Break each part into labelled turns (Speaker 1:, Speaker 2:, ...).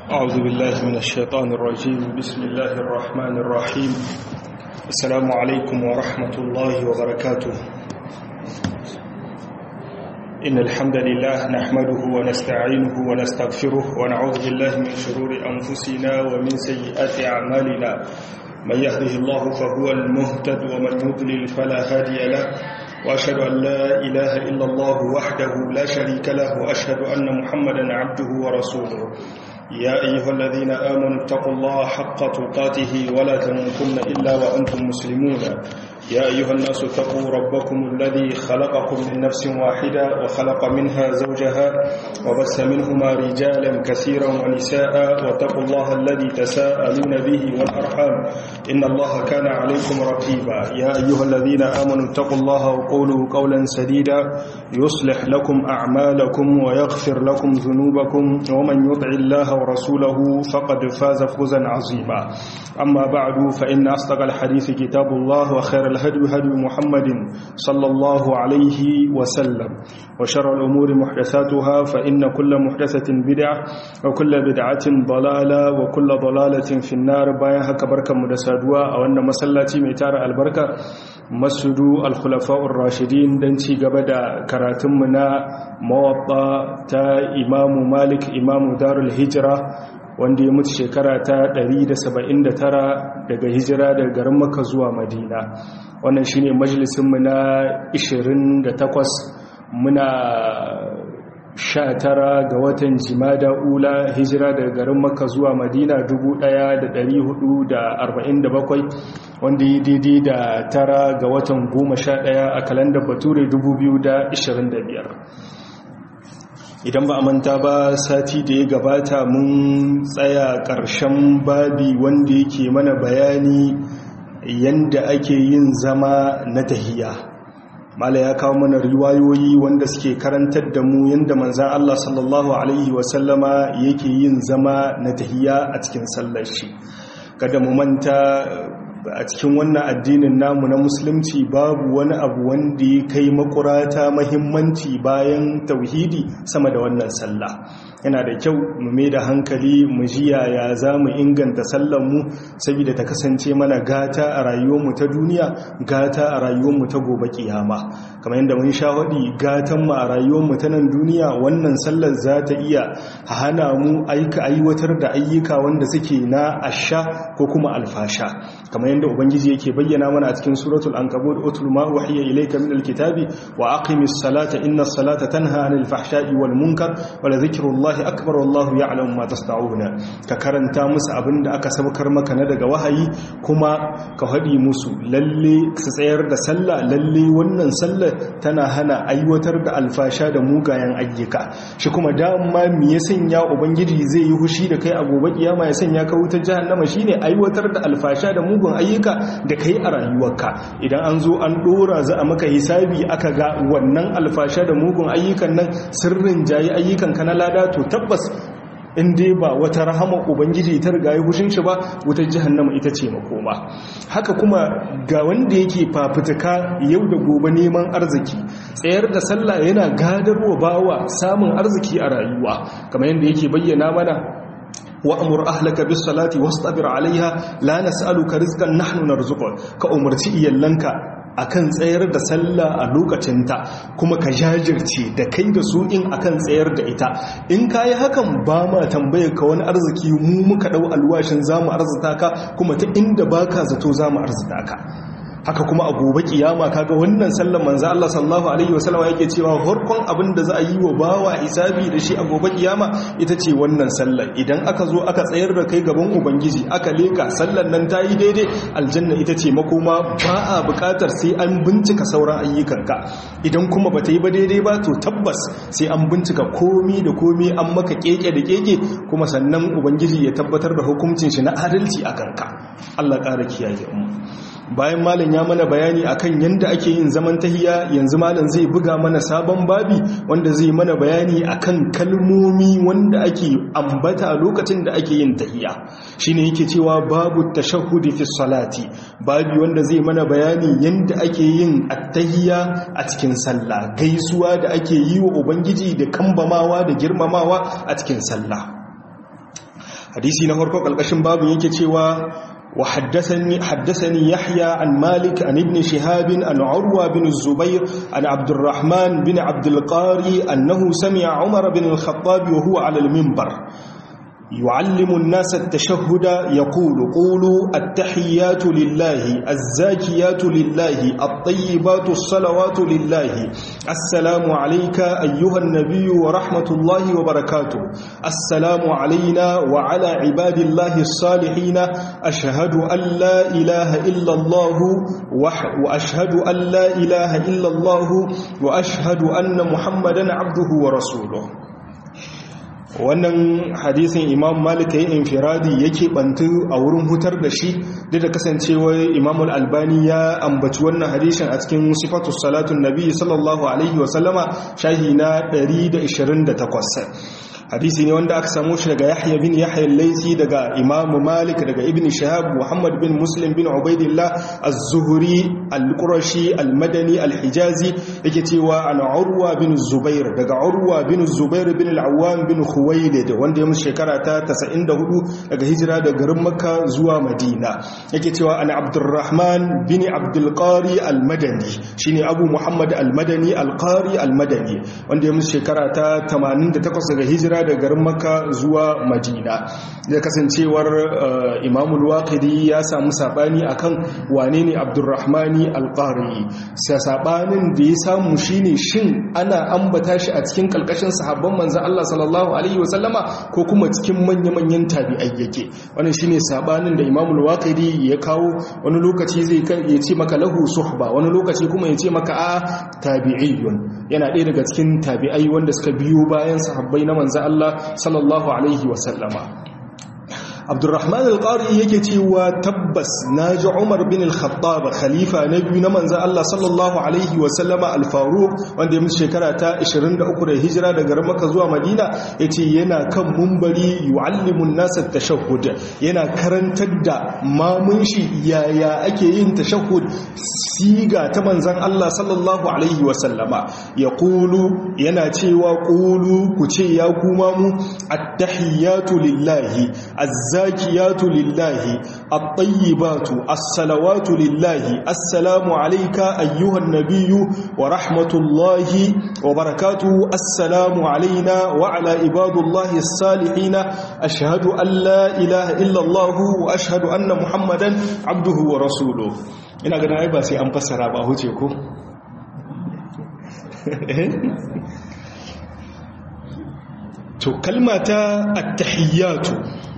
Speaker 1: أعوذ بالله من الشيطان الرجيم بسم الله الرحمن الرحيم السلام عليكم ورحمة الله وبركاته إن الحمد لله نحمده ونستعينه ونستغفره ونعوذ بالله من شرور أنفسنا ومن سيئات أعمالنا من يهده الله فهو المهتد ومن يضلل فلا هادي له وأشهد أن لا إله إلا الله وحده لا شريك له وأشهد أن محمدا عبده ورسوله يا أيها الذين آمنوا اتقوا الله حق تقاته ولا تموتن إلا وأنتم مسلمون يا أيها الناس اتقوا ربكم الذي خلقكم من نفس واحدة وخلق منها زوجها وبث منهما رجالا كثيرا ونساء واتقوا الله الذي تساءلون به والأرحام إن الله كان عليكم رقيبا يا أيها الذين آمنوا اتقوا الله وقولوا قولا سديدا يصلح لكم أعمالكم ويغفر لكم ذنوبكم ومن يطع الله ورسوله فقد فاز فوزا عظيما أما بعد فإن أصدق الحديث كتاب الله وخير الهدي هدي محمد صلى الله عليه وسلم وشر الأمور محدثاتها فإن كل محدثة بدعة وكل بدعة ضلالة وكل ضلالة في النار بايها كبركة مدسادوا أو أن مسلاتي ميتار البركة مسجد الخلفاء الراشدين دنتي قبدا كراتمنا موطا تا إمام مالك إمام دار الهجرة wanda ya mutu shekara ta 179 daga hijira daga garin maka zuwa madina wannan shine majalisinmu na 28 muna 19 ga watan jimada ula hijira daga garin maka zuwa madina 1447 wanda ya daidai da tara ga watan 11 a kalandar bature 2025 idan ba a manta ba sati da ya gabata mun tsaya ƙarshen babi wanda yake mana bayani yanda ake yin zama na tahiya mala ya kawo mana riwayoyi wanda suke karantar da mu yanda manzan Allah sallallahu alaihi wasallama yake yin zama na tahiya a cikin sallar shi kada mu manta a cikin wannan addinin namu na musulunci babu wani abu wanda ya kai makurata mahimmanci bayan tauhidi sama da wannan sallah yana da kyau mu mai da hankali mu ji yaya za mu inganta sallanmu saboda ta kasance mana gata a rayuwarmu ta duniya gata a rayuwarmu ta gobe kiyama kamar yadda mun sha hadi gatan mu a rayuwarmu ta nan duniya wannan sallar za ta iya hana mu aika aiwatar da ayyuka wanda suke na asha ko kuma alfasha kamar yadda ubangiji yake bayyana mana a cikin suratul ankabut utul ma wahiya ilayka min alkitabi wa aqimis salata inna salata tanha anil fahsha'i wal munkar wa la dhikrullahi akbar wallahu ya'lamu ma tasna'una ka karanta musu abinda aka sabkar maka na daga wahayi kuma ka hadi musu lalle su tsayar da sallah lalle wannan sallar tana hana aiwatar da alfasha da mugayen ayyuka shi kuma dama me ya sanya ubangiji zai yi hushi da kai a gobe kiyama ya sanya ka wutar jahannama shine aiwatar da alfasha da mugun ayyuka da kai a rayuwarka idan an zo an dora za a maka hisabi aka ga wannan alfasha da mugun ayyukan nan sirrin jayi ayyukan ka na lada to tabbas in dai ba wata rahama ubangiji ta riga ya hushin shi ba wutar jahannama ita ce makoma haka kuma ga wanda yake fafutuka yau da gobe neman arziki tsayar da sallah yana gadarwa bawa samun arziki a rayuwa kamar yadda yake bayyana mana wa'amur ahlaka bis salati wastabir alaiha la nas'aluka rizqan nahnu narzuquk ka umarci iyalanka akan tsayar da sallah a lokacinta kuma ka jajirce da kai da su in akan tsayar da ita in kayi hakan ba ma tambayar ka wani arziki mu muka dau alwashin zamu arzuta ka kuma ta inda baka zato zamu arzuta ka haka kuma a gobe kiyama kaga wannan sallar manzo Allah sallallahu alaihi wasallam yake cewa farkon abin da za a yi wa bawa isabi da shi a gobe kiyama ita ce wannan sallar idan aka zo aka tsayar da kai gaban ubangiji aka leka sallar nan ta yi daidai aljanna ita ce makoma ba a bukatar sai an bincika sauran ayyukanka idan kuma bata yi ba daidai ba to tabbas sai an bincika komi da komi an maka keke da keke kuma sannan ubangiji ya tabbatar da hukuncin shi na adalci a kanka Allah ƙara kiyaye mu bayan malam ya mana bayani akan yanda ake yin zaman tahiya yanzu malam zai buga mana sabon babi wanda zai mana bayani akan kalmomi wanda ake ambata lokacin da ake yin tahiya shine yake cewa babu tashahhudi fi salati babi wanda zai mana bayani yanda ake yin attahiya a cikin sallah gaisuwa da ake yi wa ubangiji da kambamawa da girmamawa a cikin sallah hadisi na farko kalkashin babu yake cewa وحدثني حدثني يحيى عن مالك عن ابن شهاب عن عروة بن الزبير عن عبد الرحمن بن عبد القاري أنه سمع عمر بن الخطاب وهو على المنبر يعلم الناس التشهد يقول قولوا التحيات لله الزاكيات لله الطيبات الصلوات لله السلام عليك أيها النبي ورحمة الله وبركاته السلام علينا وعلى عباد الله الصالحين أشهد أن لا إله إلا الله وأشهد أن لا إله إلا الله وأشهد أن محمدا عبده ورسوله wannan hadisin imam malik ya yi infiradi yake bantu a wurin hutar da shi duk da kasancewar imam albani ya ambaci wannan hadisin a cikin sifatu salatun nabi sallallahu alaihi wasallama shahi na 128 hadisi ne wanda aka samu shi daga yahya bin yahya laisi daga imamu malik daga ibn shahab muhammad bin muslim bin ubaidillah az-zuhri al-qurashi al-madani al-hijazi yake cewa an urwa bin zubair daga urwa bin zubair bin al-awwam bin khuwailid wanda ya musu shekara ta 94 daga hijira daga garin makka zuwa madina yake cewa an abdurrahman bin abdul qari al-madani shine abu muhammad al-madani al-qari al-madani wanda ya musu shekara ta 88 daga hijira da garin maka zuwa madina da kasancewar imamul waqidi ya samu sabani akan wane ne abdurrahmani alqari sai sabanin da ya samu shine shin ana ambata shi a cikin kalkashin sahabban manzon Allah sallallahu alaihi wasallama ko kuma cikin manya-manyan tabi'ai yake wannan shine sabanin da imamul waqidi ya kawo wani lokaci zai ya ce maka lahu suhba wani lokaci kuma ya ce maka a tabi'iyun yana ɗaya daga cikin tabi'ai wanda suka biyo bayan sahabbai na manzon Allah sallallahu alaihi wasallama Abdurrahman al-Qari yake cewa tabbas naji Umar bin al-Khattab khalifa na biyu na manzon Allah sallallahu alaihi wasallama al-Faruq wanda ya mutu shekara ta 23 da hijira daga Makka zuwa Madina yace yana kan mumbari yu'allimu an-nas at-tashahhud yana karantar da mamun shi yaya ake yin tashahhud siga ta manzon Allah sallallahu alaihi wasallama yaqulu yana cewa qulu ku ce ya kuma mu at-tahiyatu lillahi الزاكيات لله الطيبات الصلوات لله السلام عليك أيها النبي ورحمة الله وبركاته السلام علينا وعلى عباد الله الصالحين أشهد أن لا إله إلا الله وأشهد أن محمدا عبده ورسوله ina gana ai ba sai an fassara ba huce ko to kalmata at-tahiyyatu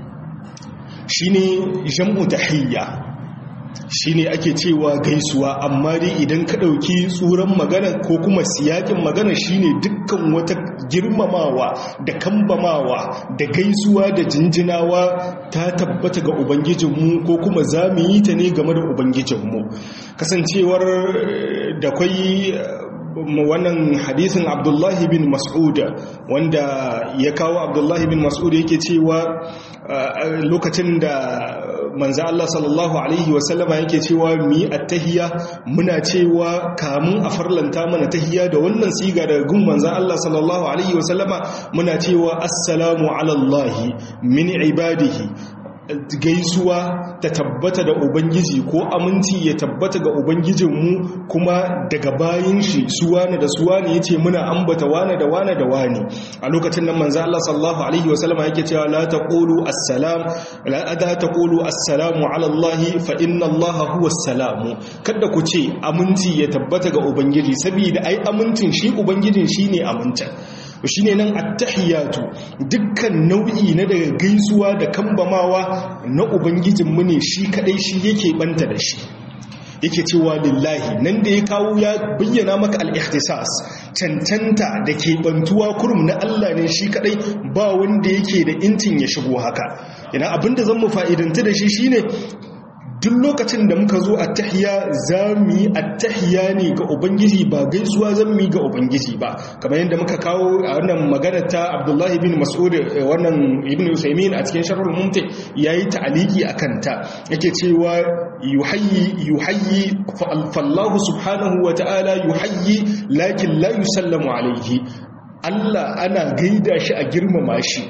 Speaker 1: shine jam'u tahiyya shine ake cewa gaisuwa amma dai idan ka dauki tsuran magana ko kuma siyakin magana shine dukkan wata girmamawa da kambamawa da gaisuwa da jinjinawa ta tabbata ga ubangijinmu ko kuma za mu yi ta ne game da ubangijinmu kasancewar da kwai wannan hadisin abdullahi bin mas'ud wanda ya kawo abdullahi bin mas'ud yake cewa lokacin da manzo Allah sallallahu alaihi wasallama yake cewa mi attahiyya muna cewa kamun a farlanta mana tahiyya da wannan siga daga gun manzo Allah sallallahu alaihi wasallama muna cewa assalamu ala Allah min ibadihi gaisuwa ta tabbata da ubangiji ko aminci ya tabbata ga ubangijinmu kuma daga bayin shi suwane da suwane yace muna ambata wane da wane da wane a lokacin nan manzo Allah sallallahu alaihi wasallam yake cewa la taqulu assalam la ada taqulu assalamu ala Allah fa inna Allah huwa assalamu kada ku ce aminci ya tabbata ga ubangiji saboda ai amincin shi ubangijin shine amincin shi ne nan attahiyatu dukkan nau'i na daga gaisuwa da kambamawa na ubangijinmu ne shi kadai shi yake banta da shi yake cewa lillahi nan da ya kawo ya bayyana maka al-ikhtisas cancanta da ke bantuwa kurum na Allah ne shi kadai ba wanda yake da intin ya shigo haka ina abinda zan mu fa'idanta da shi shine duk lokacin da muka zo attahiya za mu yi attahiya ne ga ubangiji ba gaisuwa zan mu yi ga ubangiji ba kamar yadda muka kawo a wannan magana ta abdullahi bin mas'ud wannan ibn usaimin a cikin sharhul mumti yayi ta'aliki akan ta yake cewa yuhayyi yuhayyi fallahu subhanahu wa ta'ala yuhayyi lakin la yusallamu alaihi Allah ana gaida shi a girmama shi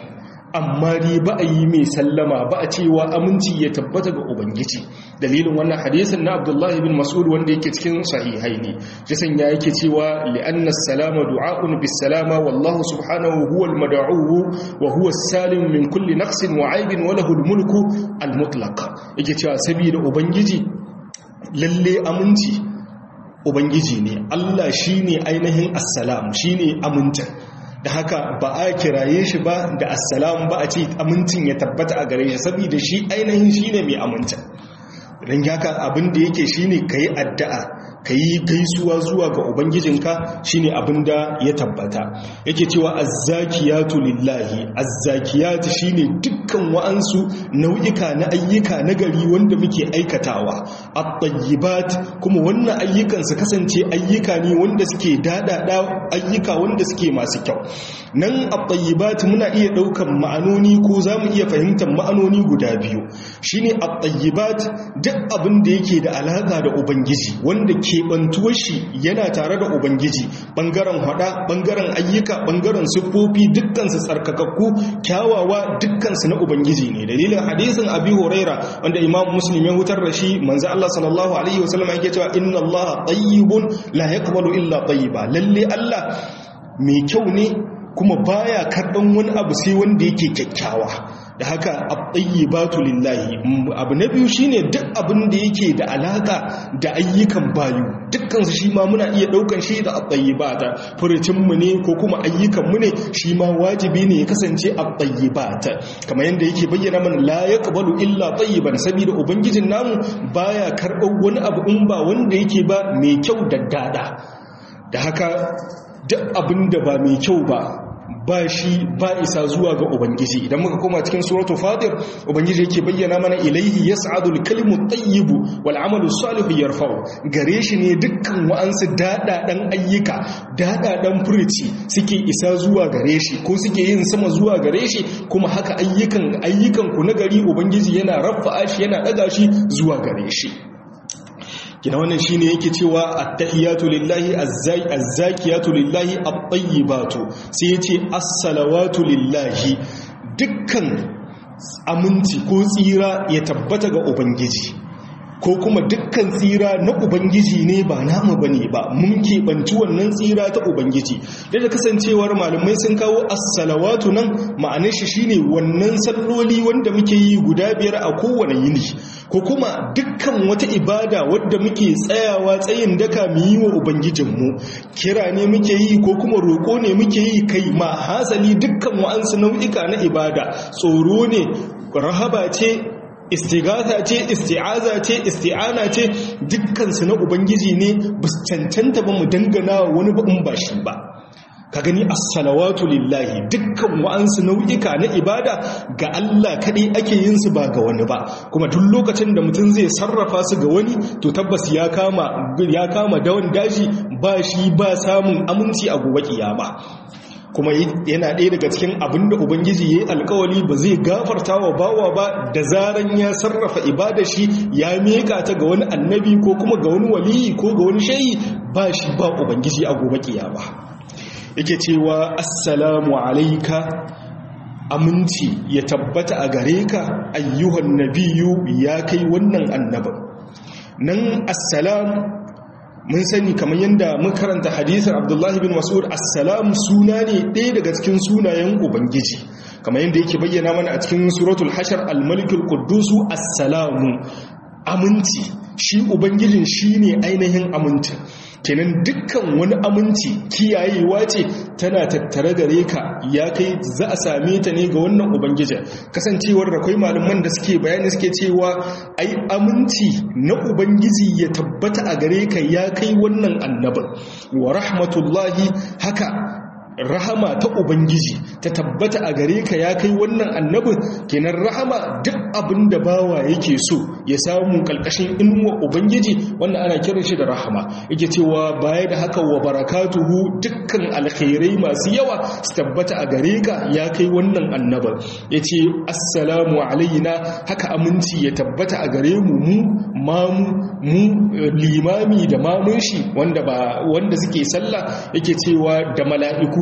Speaker 1: amma dai ba a yi mai sallama ba a cewa aminci ya tabbata ga ubangiji dalilin wannan hadisin na abdullahi bin mas'ud wanda yake cikin sahihai ne shi sanya yake cewa li'anna salama du'a'un bis salama wallahu subhanahu huwa al-mad'u wa huwa salim min kulli naqsin wa aibin wa lahu al-mulku al-mutlaq yake cewa saboda ubangiji lalle aminci ubangiji ne Allah shine ainihin assalam shine aminta da haka ba a kiraye shi ba da assalam ba a ce amincin ya tabbata a gare shi saboda shi ainihin shine mai aminta don haka abin da yake shine kayi addu'a kayi gaisuwa zuwa ga ubangijinka shine abin da ya tabbata yake cewa azzakiyatu lillahi azzakiyatu shine dukkan wa'ansu nau'ika na ayyuka na gari wanda muke aikatawa at-tayyibat kuma wannan ayyukan su kasance ayyuka ne wanda suke dadada ayyuka wanda suke masu kyau nan at-tayyibat muna iya daukan ma'anoni ko zamu iya fahimtar ma'anoni guda biyu shine at-tayyibat duk abin da yake da alaka da ubangiji wanda keɓantuwar shi yana tare da ubangiji ɓangaren hada ɓangaren ayyuka ɓangaren siffofi dukkansu tsarkakakku kyawawa dukkansu na ubangiji ne dalilin hadisin abi huraira wanda imam muslim ya hutar da shi manzo Allah sallallahu alaihi wasallam yake cewa inna Allah tayyibun la yaqbalu illa tayyiba lalle Allah mai kyau ne kuma baya karɓan wani abu sai wanda yake kyakkyawa da haka at-tayyibatu lillahi abu na biyu shine duk abin da yake da alaka da ayyukan bayu dukkan su shi ma muna iya daukan shi da at-tayyibata furucin mu ne ko kuma ayyukan mu ne shi ma wajibi ne ya kasance at-tayyibata kamar yanda yake bayyana mana la yaqbalu illa tayyiban saboda ubangijin namu baya karɓar wani abu in ba wanda yake ba mai kyau da dada da haka duk abin da ba mai kyau ba ba shi ba isa zuwa ga ubangiji idan muka koma cikin suratul fatir ubangiji yake bayyana mana ilaihi yas'adul kalimu tayyibu wal amalu salihu yarfa'u gare shi ne dukkan wa'ansu dadadan ayyuka dadadan furuci suke isa zuwa gare shi ko suke yin sama zuwa gare shi kuma haka ayyukan ayyukan ku na gari ubangiji yana rafa'a shi yana daga shi zuwa gare shi kina wannan shine yake cewa at-tahiyatu lillahi az-zakiyatu lillahi at-tayyibatu sai yace as-salawatu lillahi dukkan aminci ko tsira ya tabbata ga ubangiji ko kuma dukkan tsira na ubangiji ne ba namu bane ba mun keɓanci wannan tsira ta ubangiji da kasancewar malamai sun kawo as-salawatu nan ma'anar shi shine wannan salloli wanda muke yi guda biyar a kowane yini ko kuma dukkan wata ibada wadda muke tsayawa tsayin daka mu yi wa ubangijinmu kira ne muke yi ko kuma roƙo ne muke yi kai ma hasali dukkan wa'ansu nau'ika na ibada tsoro ne rahaba ce istighatha ce isti'aza ce isti'ana ce dukkansu na ubangiji ne ba su cancanta ba mu dangana wani ba in ba shi ba ka gani as-salawatu lillahi dukkan wa'ansu nau'ika na ibada ga Allah kadai ake yin su ba ga wani ba kuma duk lokacin da mutum zai sarrafa su ga wani to tabbas ya kama ya kama dawan daji ba shi ba samun aminci a gobe kiyama kuma yana ɗaya daga cikin abin da ubangiji ya yi alkawali ba zai gafarta wa bawa ba da zaran ya sarrafa ibada shi ya meka ta ga wani annabi ko kuma ga wani waliyi ko ga wani shayi ba shi ba ubangiji a gobe kiyama yake cewa assalamu alaika aminci ya tabbata a gare ka ayyuhan nabiyu ya kai wannan annabin nan assalam mun sani kamar yadda mun karanta hadisin abdullahi bin mas'ud assalam suna ne ɗaya daga cikin sunayen ubangiji kamar yadda yake bayyana mana a cikin suratul hashar al-malikul quddusu assalamu aminci shi ubangijin shine ainihin amincin kenan dukkan wani aminci kiyayewa ce tana tattare gare ka ya kai za a same ta ne ga wannan ubangijin kasancewar da kai malaman da suke bayani suke cewa ai aminci na ubangiji ya tabbata a gare ka ya kai wannan annabin wa rahmatullahi haka rahama ta ubangiji ta tabbata a gare ka ya kai wannan annabin kenan rahama duk abin da bawa yake so ya samu kalkashin inuwa ubangiji wanda ana kiran shi da rahama yake cewa baya da haka wa barakatuhu dukkan alkhairai masu yawa su tabbata a gare ka ya kai wannan annabin yace assalamu alaina haka aminci ya tabbata a gare mu mu mamu mu limami da mamun shi wanda ba wanda suke sallah yake cewa da mala'iku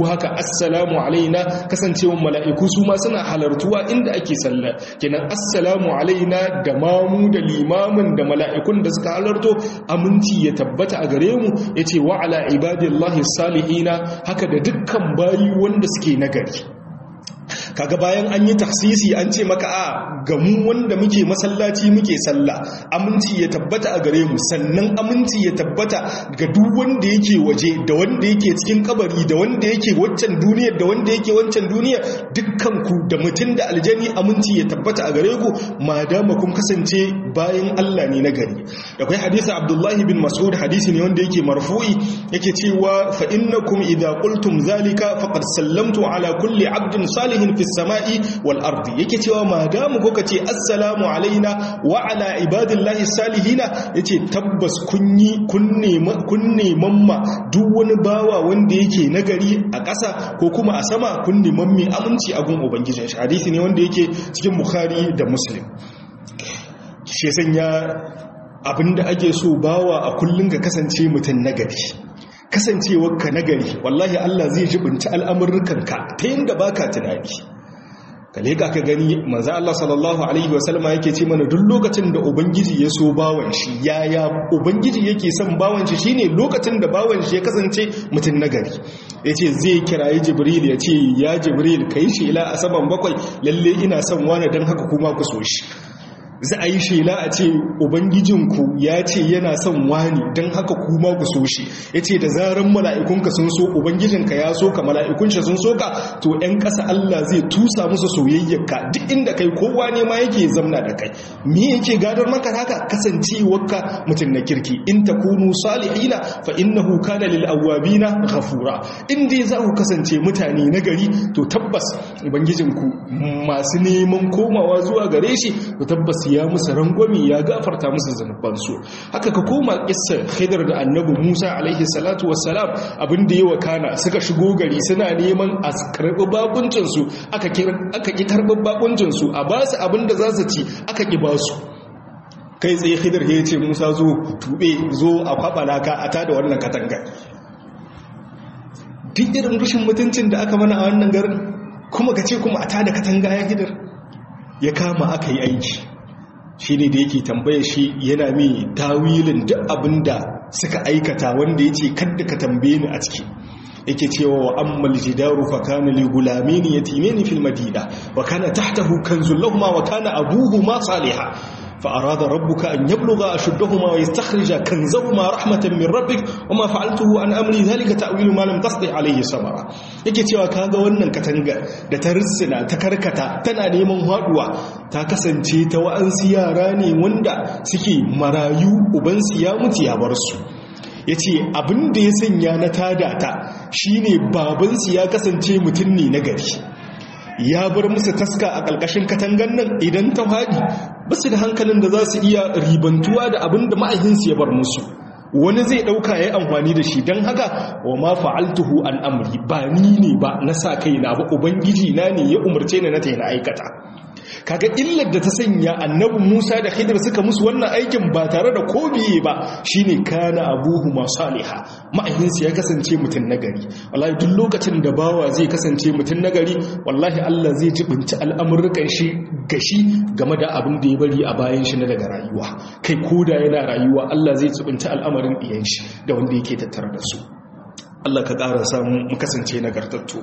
Speaker 1: haka assalamu alaina kasancewa mala'iku su ma suna halartuwa inda ake sallah kenan assalamu alaina da mamu da limamin da mala'ikun da suka halarto aminci ya tabbata a gare mu yace wa ala ibadillahi salihina haka da dukkan bayi wanda suke nagari kaga bayan an yi taksisi an ce maka a ga mu wanda muke masallaci muke sallah aminci ya tabbata a gare mu sannan aminci ya tabbata ga duk wanda yake waje da wanda yake cikin kabari da wanda yake waccan duniyar da wanda yake wancan duniyar dukkan ku da mutum da aljani aminci ya tabbata a gare ku madama kun kasance bayan Allah ne na gari akwai hadisi Abdullahi bin Mas'ud hadisi ne wanda yake marfu'i yake cewa fa innakum idza qultum zalika faqad sallamtu ala kulli 'abdin salihin fi sama'i wal ardi yake cewa madamu kuka ce assalamu alaina wa ala ibadillahi salihina yace tabbas kunyi kunne kunne mamma duk wani bawa wanda yake nagari a ƙasa ko kuma a sama kunne mammi aminci a gun ubangijin shi hadisi ne wanda yake cikin bukhari da muslim shi sanya abinda ake so bawa a kullun ga kasance mutum nagari kasancewarka nagari wallahi Allah zai jibinta al'amurrukanka ta yadda baka tunani ka leka ka gani manzo Allah sallallahu alaihi wasallam yake ce mana duk lokacin da ubangiji ya so bawan shi yaya ubangiji yake son bawan shi shine lokacin da bawan shi ya kasance mutum nagari yace zai kirayi jibril ya ce ya jibril kai shi ila asaban bakwai lalle ina son wani dan haka kuma ku so shi za a yi shela a ce ubangijinku ya ce yana son wani don haka kuma ku so shi ya ce da zaren mala'ikunka sun so ubangijinka ya so ka mala'ikunshi sun so ka to ‘yan ƙasa Allah zai tusa musu soyayyarka duk inda kai kowa ne ma yake zamna da kai me yake gadar maka haka kasancewarka mutum na kirki in ta kunu salihina fa innahu kana lil awwabina ghafura in dai za ku kasance mutane na gari to tabbas ubangijinku masu neman komawa zuwa gare shi to tabbas ya musu rangwami ya gafarta musu zanubansu haka ka koma kissa khidr da annabi Musa alaihi salatu wassalam abin da yawa kana suka shigo gari suna neman a karbi bakuncin su aka aka ki karbi bakuncin su a basu abin da za su ci aka ki basu kai tsaye khidr ya ce Musa zo tube zo a kwaba laka a tada wannan katanga duk irin rushin mutuncin da aka mana a wannan garin kuma ka ce kuma a tada katanga ya khidr ya kama aka yi aiki shi ne da yake tambaya shi yana mai tawilin duk abin da suka aikata wanda ya ce kadda ka tambaye ni a ciki yake cewa wa ammal jidaru fa kana li gulamaini yatimaini fil madina wa kana tahtahu kanzul lahum wa kana abuhuma salihah فأراد ربك أن يبلغ أشدهما ويستخرج كنزهما رحمة من ربك وما فعلته عن أمري ذلك تأويل ما لم تستطع عليه صبرا yake cewa kaga wannan katanga da ta rissina ta karkata tana neman haduwa ta kasance ta wa'ansu yara ne wanda suke marayu ubansu ya mutu ya bar su yace abin da ya sanya na tada ta shine babansu ya kasance mutum ne na gari ya bar musu taska a ƙarƙashin katangan nan idan ta haɗi ba su da hankalin da za su iya ribantuwa da abin da ma'aikinsu ya bar musu wani zai ɗauka ya yi amfani da shi don haka wa ma fa'altuhu an amri ba ni ne ba na sa kai na ba ubangiji na ne ya umarce ni na ta na aikata kaga illar da ta sanya annabi Musa da Khidir suka musu wannan aikin ba tare da ko biye ba shine kana abuhu ma saliha ma'ahinsu ya kasance mutum nagari wallahi duk lokacin da bawa zai kasance mutum nagari wallahi Allah zai jibinci al'amurrukan shi gashi game da abin da ya bari a bayan shi na daga rayuwa kai koda yana rayuwa Allah zai jibinci al'amarin iyan shi da wanda yake tattare da su Allah ka ƙara samu mu kasance nagartattu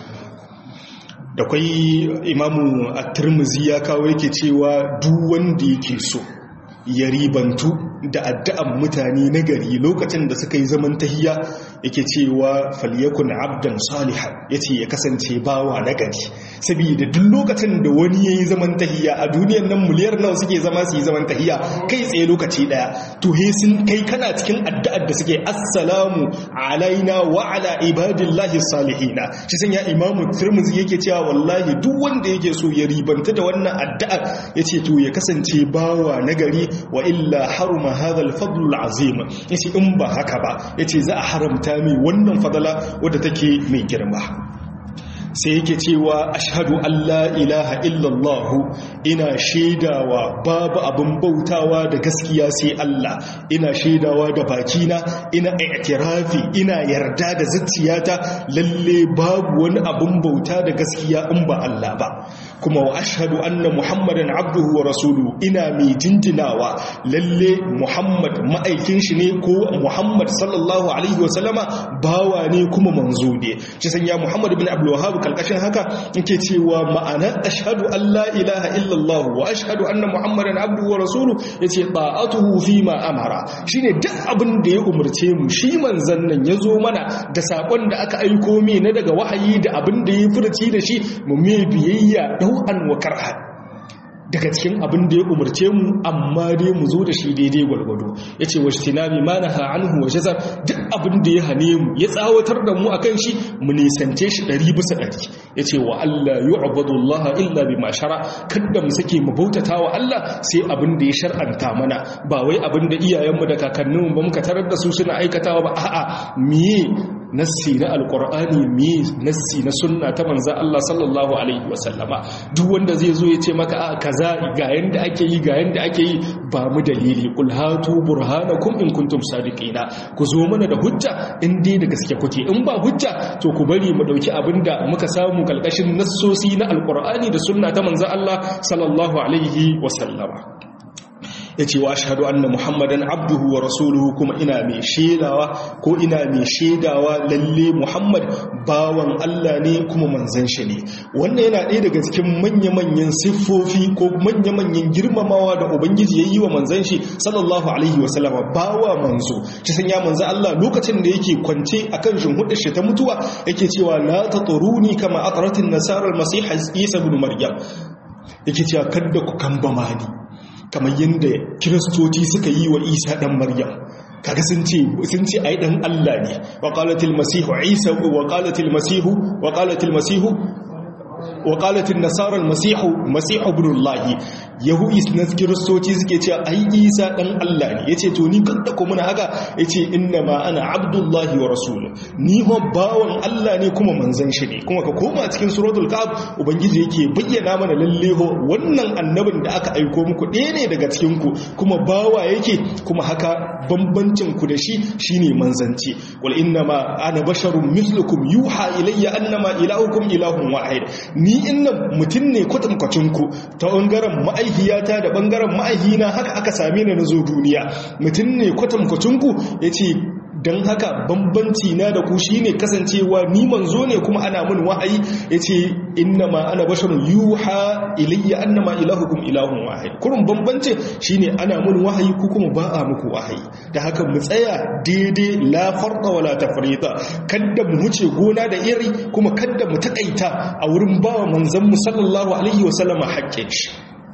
Speaker 1: da kwai imamu a turmuzi ya kawo yake cewa duk wanda yake so ya ribantu da addu'an mutane na gari lokacin da suka yi zaman tahiya yake cewa falyakun abdan salihan yace ya kasance bawa na gari saboda duk lokacin da wani yayi zaman tahiya a duniyar nan miliyar nawa suke zama su yi zaman tahiya kai tsaye lokaci daya to he sun kai kana cikin addu'ar da suke assalamu alaina wa ala ibadillahi salihina shi san ya imamu tirmidhi yake cewa wallahi duk wanda yake so ya ribanta da wannan addu'ar yace to ya kasance bawa na gari wa illa haruma hadha al-fadl al-azim yace in ba haka ba yace za a haramta mai wannan fadala wadda take mai girma sai yake cewa ashhadu an la ilaha illallah ina shaidawa babu abin bautawa da gaskiya sai Allah ina shaidawa da bakina ina i'tirafi ina yarda da zuciyata lalle babu wani abin bauta da gaskiya in ba Allah ba kuma wa ashhadu anna muhammadan abduhu wa rasuluhu ina mai jinjinawa lalle muhammad ma'aikin shi ne ko muhammad sallallahu alaihi wa sallama bawa ne kuma manzo ne shi sanya muhammad ibn abdul wahhab kalkashin haka yake cewa ma'ana ashhadu an la ilaha illallah wa ashhadu anna muhammadan abduhu wa rasuluhu yace ta'atuhu fi ma amara shine duk abin da ya umurce mu shi manzon nan yazo mana da sakon da aka aiko mi na daga wahayi da abin da ya furci da shi mu me biyayya dau'an wa karhan daga cikin abin da ya umarce mu amma dai mu zo da shi daidai gwargwado ya ce wasu tinami ma na ha'anhu wa shazar duk abin da ya hane mu ya tsawatar da mu a kan shi mu nisance shi ɗari bisa ɗari ya ce wa Allah yi abudullaha illa bi mashara kadda mu sake mu bautata wa Allah sai abin da ya shar'anta mana ba wai abin da iyayenmu da kakanninmu ba muka tarar da su suna aikatawa ba a'a miye nassi na alkur'ani me nassi na sunna ta manzan Allah sallallahu alaihi wasallama duk wanda zai zo ya ce maka a kaza ga yanda ake yi ga yanda ake yi ba mu dalili qul hatu burhanakum in kuntum sadiqina ku zo mana da hujja in dai da gaske kuke in ba hujja to ku bari mu dauki abinda muka samu kalkashin nassosi na alkur'ani da sunna ta manzan Allah sallallahu alaihi wasallama ya ce wa ashadu anna muhammadan abduhu wa rasuluhu kuma ina mai shaidawa ko ina mai shaidawa lalle muhammad bawan Allah ne kuma manzan shi ne wannan yana ɗaya daga cikin manya-manyan siffofi ko manya-manyan girmamawa da ubangiji ya yi wa manzan shi sallallahu alaihi wasallama bawa manzo shi sanya manzan Allah lokacin da yake kwance akan shimhudar shi ta mutuwa yake cewa la taturuni kama atratin nasarar masih isa ibn maryam yake cewa kadda ku kambama ni kamar yadda kiristoci suka yi wa isa ɗan maryam kaga sun ce sun ce ai ɗan Allah ne wa qalatil masihu isa wa qalatil masihu wa qalatil masihu wa qalatil nasara al masihu masihu ibn Allah yahu na kiristoci suke cewa ai isa ɗan Allah ne yace to ni kan da kuma haka yace inna ma ana abdullahi wa rasul ni ma bawan Allah ne kuma manzon shi ne kuma ka koma cikin suratul kahf ubangiji yake bayyana mana lalle ho wannan annabin da aka aiko muku ɗaya ne daga cikin ku kuma bawa yake kuma haka bambancin ku da shi shine manzanci wal inna ma ana basharun mislukum yuha ilayya annama ilahukum ilahun wahid ni inna mutun ne kwatankwacin ku ta bangaren ma'aihiyata da bangaren ma'aihina haka aka same ni na zo duniya mutun ne kwatankwacin ku yace don haka bambanci na da ku shine kasancewa ni manzo ne kuma ana mun wahayi yace innama ana basharun yuha ilayya annama ilahukum ilahun wahid kurun bambanci shine ana mun wahayi ku kuma ba a muku wahayi da haka mu tsaya daidai la farqa wala tafrita kada mu huce gona da iri kuma kada mu takaita a wurin bawa manzon mu sallallahu alaihi wasallama haƙƙin shi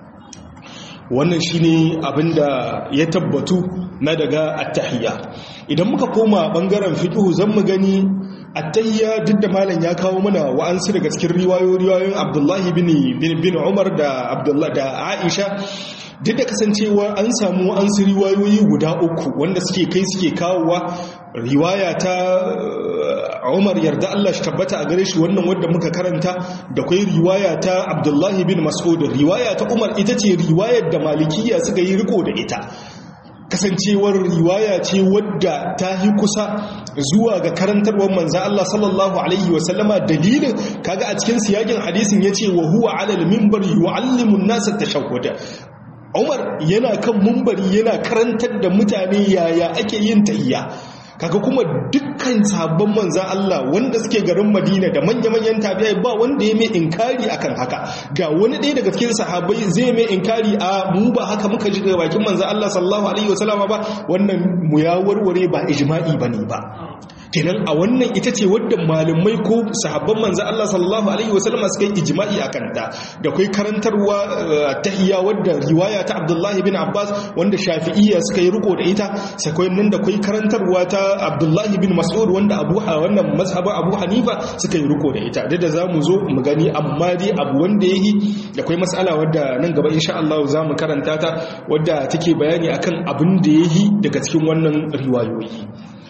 Speaker 1: wannan shine abinda ya tabbatu na daga attahiyya idan muka koma bangaren fiqhu zan mu gani attahiyya duk da malam ya kawo mana wa'ansu daga cikin riwayoyin Abdullahi bin bin Umar da Abdullah da Aisha duk da kasancewa an samu wa'ansu riwayoyi guda uku wanda suke kai suke kawowa riwaya ta Umar yarda Allah shi tabbata a gare shi wannan wanda muka karanta da kai riwaya ta Abdullahi bin Mas'ud riwaya ta Umar ita ce riwayar da Malikiya suka yi riko da ita kasancewar riwaya ce wadda ta yi kusa zuwa ga karantarwar manzan Allah sallallahu Alaihi wasallama dalilin kaga a cikin siyakin hadisin ya ce wa huwa alal mimbar yu'allimun nasa tashahhuda Umar yana kan mumbari yana karantar da mutane yaya ake yin tahiyya kaga kuma dukkan sabon manzan Allah wanda suke garin Madina da manya-manyan tabi'ai ba wanda ya mai inkari akan haka ga wani ɗaya daga cikin sahabbai zai mai inkari a mu ba haka muka ji daga bakin manzan Allah sallallahu alaihi wasallama ba wannan mu ya warware ba ijma'i bane ba kenan a wannan ita ce wadda malamai ko sahabban manzan Allah sallallahu alaihi wasallama suka yi ijma'i akan ta da kai karantarwa tahiyya wadda riwaya ta Abdullahi bin Abbas wanda Shafi'iyya suka yi riko da ita sai kai nan da kai karantarwa ta Abdullahi bin Mas'ud wanda Abu wannan mazhabin Abu Hanifa suka yi riko da ita da da zamu zo mu gani amma dai abu wanda yayi da kai mas'ala wadda nan gaba insha Allah zamu karanta ta wadda take bayani akan abin da yayi daga cikin wannan riwayoyi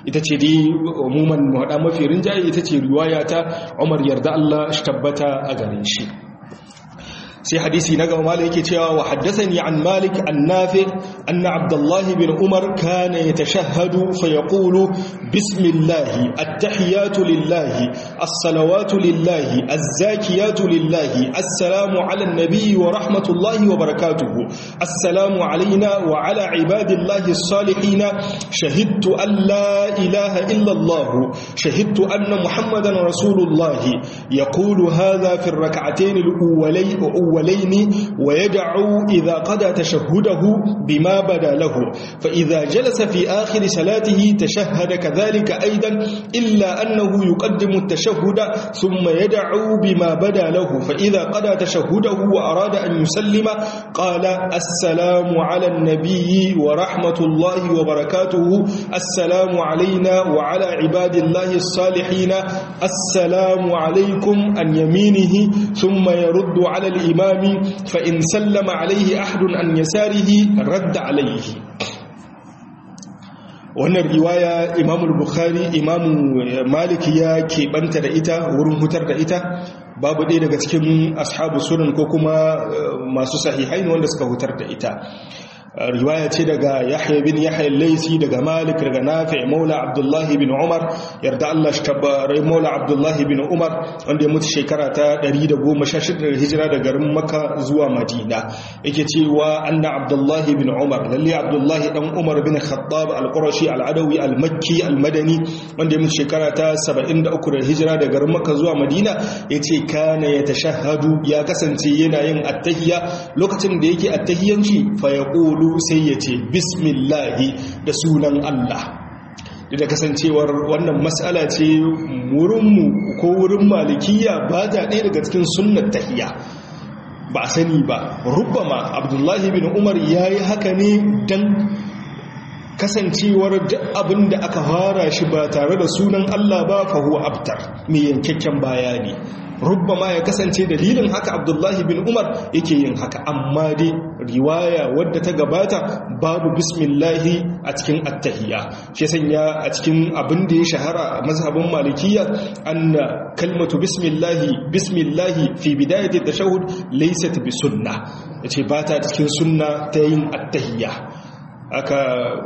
Speaker 1: ita ce dai umuman muhada mafi rinjaye ita ce riwaya ta Umar yarda Allah shi tabbata a gare shi sai hadisi na gaba malik yake cewa wa haddathani an malik an nafi anna abdullah bin umar kana yatashahhadu fa yaqulu bismillah at-tahiyatu lillah as-salawatu lillah az-zakiyatu lillah assalamu ala an-nabi wa rahmatullahi wa barakatuh assalamu alayna wa ala ibadillahi as-salihin shahidtu an la ilaha illa allah shahidtu anna muhammadan rasulullah yaqulu hadha fi ar-rak'atayn al-awwalayn الأولين ويدعو إذا قضى تشهده بما بدا له فإذا جلس في آخر صلاته تشهد كذلك أيضا إلا أنه يقدم التشهد ثم يدعو بما بدا له فإذا قضى تشهده وأراد أن يسلم قال السلام على النبي ورحمة الله وبركاته السلام علينا وعلى عباد الله الصالحين السلام عليكم عن يمينه ثم يرد على الإمام فإن سلم عليه أحد عن يساره رد عليه wannan riwaya imamul bukhari imamu malik ya keɓanta da ita wurin hutar da ita babu ɗaya daga cikin ashabu sunan ko kuma masu sahihai wanda suka hutar da ita riwaya ce daga yahya bin yahya laisi daga malik daga nafi maula abdullahi bin umar yarda Allah shi tabbarai maula abdullahi bin umar wanda ya mutu shekara ta 116 da hijira da garin makka zuwa madina yake cewa anna abdullahi bin umar lalle abdullahi dan umar bin khattab al-qurashi al-adawi al-makki al-madani wanda ya mutu shekara ta 73 da hijira da garin makka zuwa madina yace kana yatashahhadu ya kasance yana yin attahiyya lokacin da yake attahiyyanci fa yaqulu sai ya ce bismillahi da sunan Allah da kasancewar wannan matsala ce wurinmu ko wurin malikiya ba ta ɗaya daga cikin sunnar tahiya ba a sani ba rubbama abdullahi bin umar ya yi haka ne don kasancewar duk abin da aka fara shi ba tare da sunan Allah ba fahuwa abtar mai yankakken bayani rubbama ya kasance dalilin haka abdullahi bin umar yake yin haka amma dai riwaya wadda ta gabata babu bismillahi a cikin attahiyya shi sanya a cikin abin da ya shahara a mazhabin malikiya anna kalmatu bismillahi bismillahi fi bidayati tashahhud laysat bi sunna yace ba ta cikin sunna ta yin attahiyya aka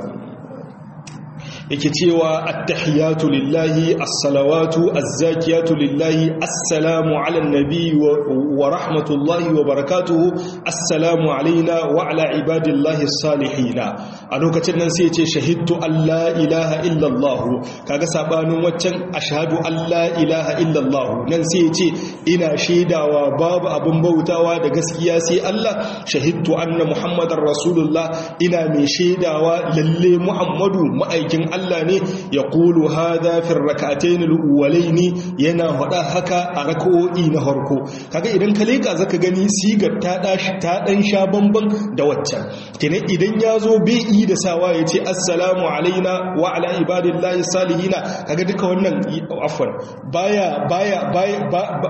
Speaker 1: yake cewa attahiyatu lillahi as-salawatu az-zakiyatu lillahi assalamu ala an-nabi wa rahmatullahi wa barakatuhu assalamu alaina wa ala ibadillahi as-salihin a lokacin nan sai ce shahidtu alla ilaha illa allah kaga sabanin waccan ashhadu alla ilaha illa allah nan sai ce ina shaidawa babu abun bautawa da gaskiya sai Allah shahidtu anna muhammadar rasulullah ina mai shaidawa lalle muhammadu ma'aikin Allah ne ya kulu hada fi rak'atayn al yana hada haka a rak'o'i na harko kaga idan ka leka zaka gani sigar ta dashi ta dan sha bamban da waccan kenan idan yazo bai yi da sawa yace assalamu alaina wa ala ibadillahi salihina kaga duka wannan afwan baya baya baya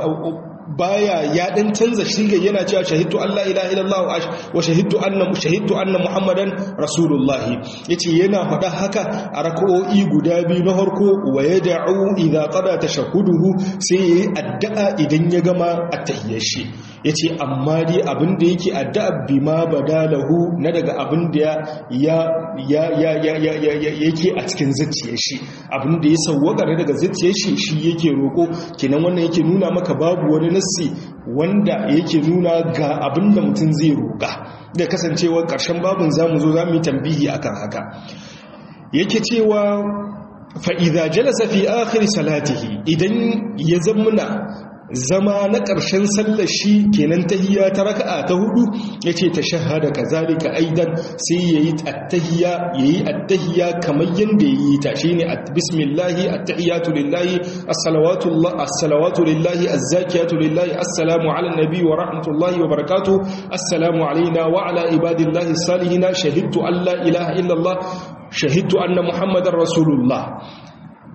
Speaker 1: baya ya dan canza shiga yana cewa shahidtu Allah ilaha illallah wa shahidtu anna shahidtu anna muhammadan rasulullah yace yana faɗa haka a rak'o'i guda biyu na farko wa yad'u idza qada tashahhuduhu sai yayi addu'a idan ya gama at-tahiyyar shi yace amma dai abin da yake addu'a bima badalahu na daga abin da ya ya ya ya ya yake a cikin zuciyar shi abin da ya sawwaka daga zuciyar shi shi yake roko kenan wannan yake nuna maka babu wani nassi wanda yake nuna ga abin da mutum zai roƙa da kasancewar ƙarshen babin zamu zo za mu yi tambihi akan haka yake cewa fa'iza jalasa fi akhir salatihi idan ya zammuna zama na ƙarshen sallar shi kenan tahiyya ta raka'a ta hudu yace ta shahada kazalika aidan sai yayi attahiyya yayi attahiyya kamar yanda yayi ta shine bismillahi attahiyatu lillahi as-salawatu as-salawatu lillahi az-zakiyatu lillahi assalamu ala nabi wa rahmatullahi wa barakatuh assalamu alaina wa ala ibadillahi salihina shahidtu an la ilaha illa allah shahidtu anna muhammadar rasulullah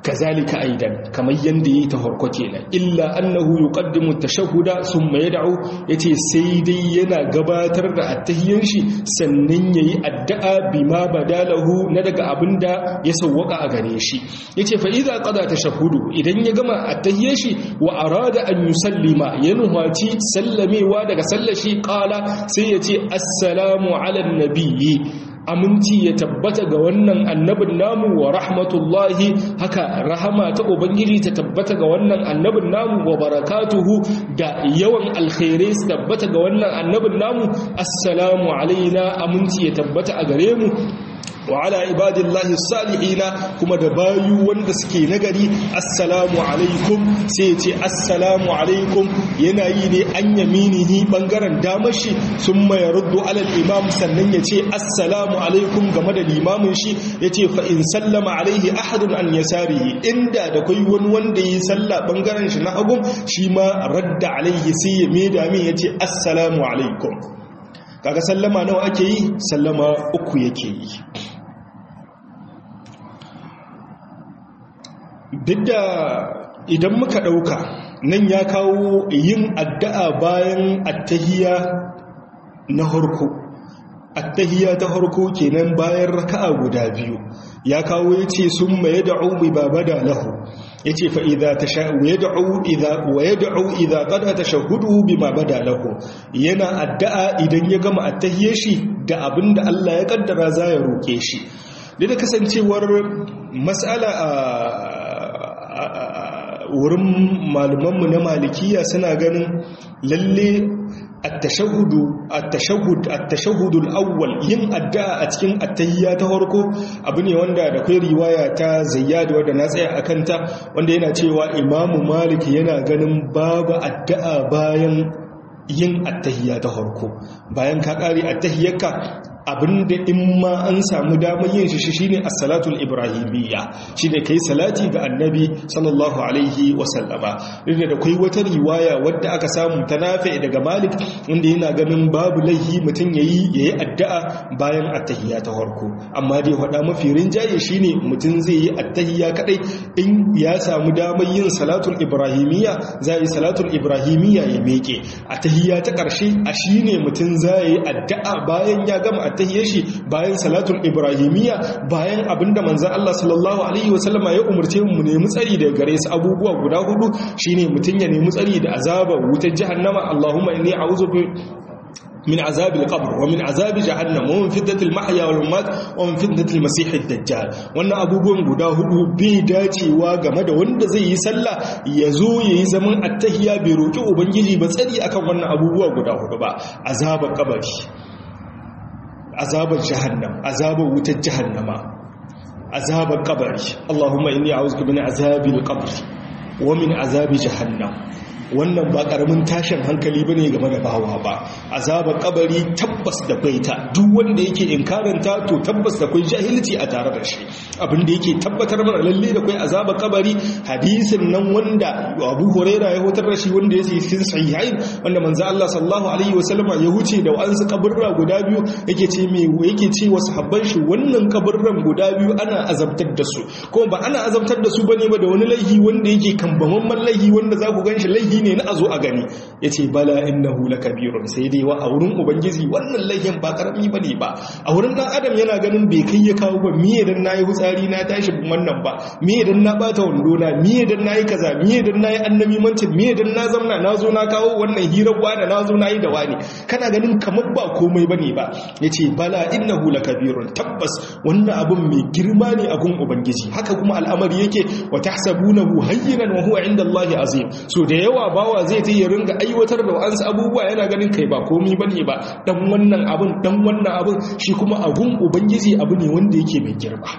Speaker 1: kazalika aidan kamar yanda yayi ta farko kenan illa annahu yuqaddimu tashahhuda thumma yad'u yace sai dai yana gabatar da attahiyyan shi sannan yayi addu'a bima badalahu na daga abinda ya sawwaka a gare shi yace fa idza qada tashahhudu idan ya gama attahiyyan shi wa arada an yusallima ya nuhaci sallamewa daga sallashi qala sai yace assalamu ala nabiyyi aminci ya tabbata ga wannan annabin namu wa rahmatullahi haka rahama ta ubangiji ta tabbata ga wannan annabin namu wa barakatuhu da yawan alkhairai su tabbata ga wannan annabin namu assalamu alaina aminci ya tabbata a gare mu wa ala ibadillahi salihina kuma da bayu wanda suke nagari assalamu alaikum sai ce assalamu alaikum yana yi ne an yaminihi bangaren damar shi sun mai ruddu alal imam sannan ya ce assalamu alaikum game da limamin shi ya ce fa in sallama alaihi ahadun an yasarihi inda da kai wani wanda yi sallah bangaren shi na hagun shi ma radda alaihi sai ya maida min ya ce assalamu alaikum kaga sallama nawa ake yi sallama uku yake yi duk da idan muka ɗauka nan ya kawo yin addu'a bayan attahiya na harko attahiya ta harko kenan bayan raka'a guda biyu ya kawo ya ce sun maye da'u mai babada lahu ya ce fa'iza ta sha'uwa ya da'u iza ƙada ta shahudu bi babada lahu yana addu'a idan ya gama attahiyar shi da abin da Allah ya ƙaddara za ya roƙe shi da kasancewar matsala a wurin malumanmu na malikiya suna ganin lalle at-tashahhudu at-tashahhud at-tashahhudul awwal yin addu'a a cikin attahiyya ta farko abu ne wanda da kai riwaya ta zayyad wanda na tsaya akan ta wanda yana cewa imamu malik yana ganin babu addu'a bayan yin attahiyya ta farko bayan ka kare attahiyyarka abinda in ma an samu damar yin shi shine as-salatul ibrahimiyya shine kai salati ga annabi sallallahu alaihi wa sallama inda da kai wata riwaya wadda aka samu ta nafi daga malik inda yana ganin babu laihi mutun yayi yayi addu'a bayan attahiyya ta farko amma dai hada mafi rinjaye shine mutun zai yi attahiyya kadai in ya samu damar yin salatul ibrahimiyya zai yi salatul ibrahimiyya ya meke attahiyya ta karshe a shine mutun zai yi addu'a bayan ya gama tahiyar shi bayan salatul ibrahimiyya bayan abinda manzon Allah sallallahu alaihi wasallama ya umarce mu nemi tsari daga gare su abubuwa guda hudu shine mutun ya nemi tsari da azabar wutar jahannama Allahumma inni a'udhu من عذاب القبر ومن عذاب جهنم ومن فتنة المحيا والممات ومن فتنة المسيح الدجال wannan abubuwan guda hudu bai dacewa game da wanda zai yi sallah ya zo ya yi zaman attahiya bai roki ubangiji ba tsari akan wannan abubuwa guda hudu ba azabar kabari azabar jahannam azabar wutar jahannama azabar kabari Allahumma inni a'udhu min azabil qabr wa min azabi jahannam wannan ba karamin tashin hankali bane game da bawa ba azabar kabari tabbas da baita duk wanda yake inkaranta to tabbas da kai jahilci a tare da shi abin da yake tabbatar mana lalle da kai azabar kabari hadisin nan wanda Abu Huraira ya hutar da shi wanda yake cikin sahihain wanda manzo Allah sallallahu alaihi wasallama ya huce da wansu kaburra guda biyu yake ce me yake ce wa sahabban shi wannan kaburran guda biyu ana azabtar da su kuma ba ana azabtar da su bane ba da wani laihi wanda yake kambamamman laihi wanda za ku ganshi laihi ne na a zo a gani ya ce bala innahu lakabirun sai dai wa a wurin ubangiji wannan laihin ba karami ba ne ba a wurin ɗan adam yana ganin bai kai ya kawo ba miye dan na yi hutsari na tashi wannan ba miye dan na bata wando na miye dan na yi kaza miye dan na yi annabi mancin miye dan na zamna na zo na kawo wannan hirar wani na zo na yi da wani kana ganin kamar ba komai ba ne ba ya ce bala innahu lakabirun tabbas wannan abun mai girma ne a gun ubangiji haka kuma al'amari yake wa tahsabunahu hayyinan wa huwa inda Allah azim so da yawa bawa zai ta yi ringa aiwatar da wa'ansu abubuwa yana ganin kai ba komi ba ne ba dan wannan abin dan wannan abin shi kuma abun ubangiji abu ne wanda yake mai girma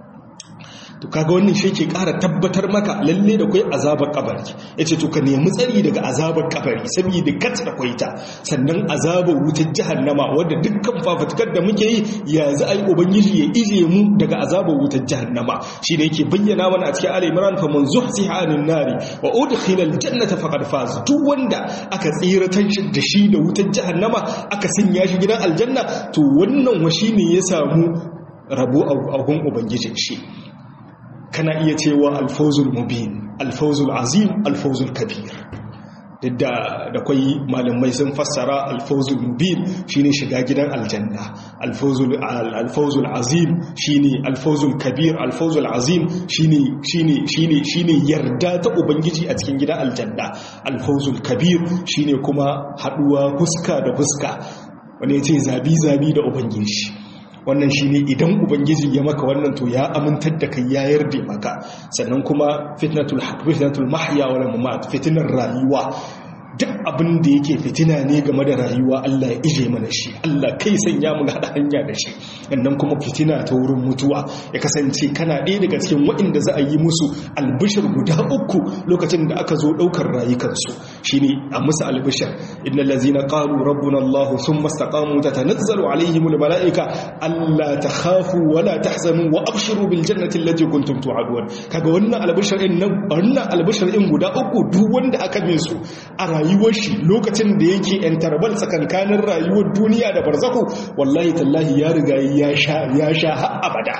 Speaker 1: to kaga wannan shi ke ƙara tabbatar maka lalle da kai azabar kabari yace to ka nemi tsari daga azabar kabari saboda kat da kwaita sannan azabar wutar jahannama wanda dukkan fafatukar da muke yi ya za a yi ubangiji ya ije mu daga azabar wutar jahannama shi ne yake bayyana mana a cikin ali imran fa man zuhziha anin nari wa udkhila aljannata faqad faz duk wanda aka tsiratar da shi da wutar jahannama aka sanya shi gidan aljanna to wannan wa shine ya samu rabo a gun ubangijin shi kana iya cewa alfawzul mubin alfawzul azim alfawzul kabir duk da da kwai malamai sun fassara alfawzul mubin shine shiga gidan aljanna alfawzul alfawzul azim shine alfawzul kabir alfawzul azim shine shine shine shine yarda ta ubangiji a cikin gidan aljanna alfawzul kabir shine kuma haduwa fuska da fuska wani yace zabi zabi da ubangiji wannan shine idan ubangiji ya maka wannan to ya amintar da kai ya yarda maka sannan kuma fitnatul fitnatul mahya wal mamat fitnar rayuwa duk abin da yake fitina ne game da rayuwa Allah ya ije mana shi Allah kai sanya mu hada hanya da shi sannan kuma fitina ta wurin mutuwa ya kasance kana ɗaya daga cikin waɗanda za a yi musu albishir guda uku lokacin da aka zo ɗaukar rayukansu shine a musu albishir innal ladzina qalu rabbuna Allah thumma istaqamu tatanazzalu alaihimul malaika alla takhafu wa la tahzanu wa abshiru bil jannati allati kuntum tu'adun kaga wannan albishir din nan wannan albishir din guda uku duk wanda aka bin su a rayuwar shi lokacin da yake yan tarbal tsakankanin rayuwar duniya da barzaku wallahi tallahi ya riga ya sha ya sha har abada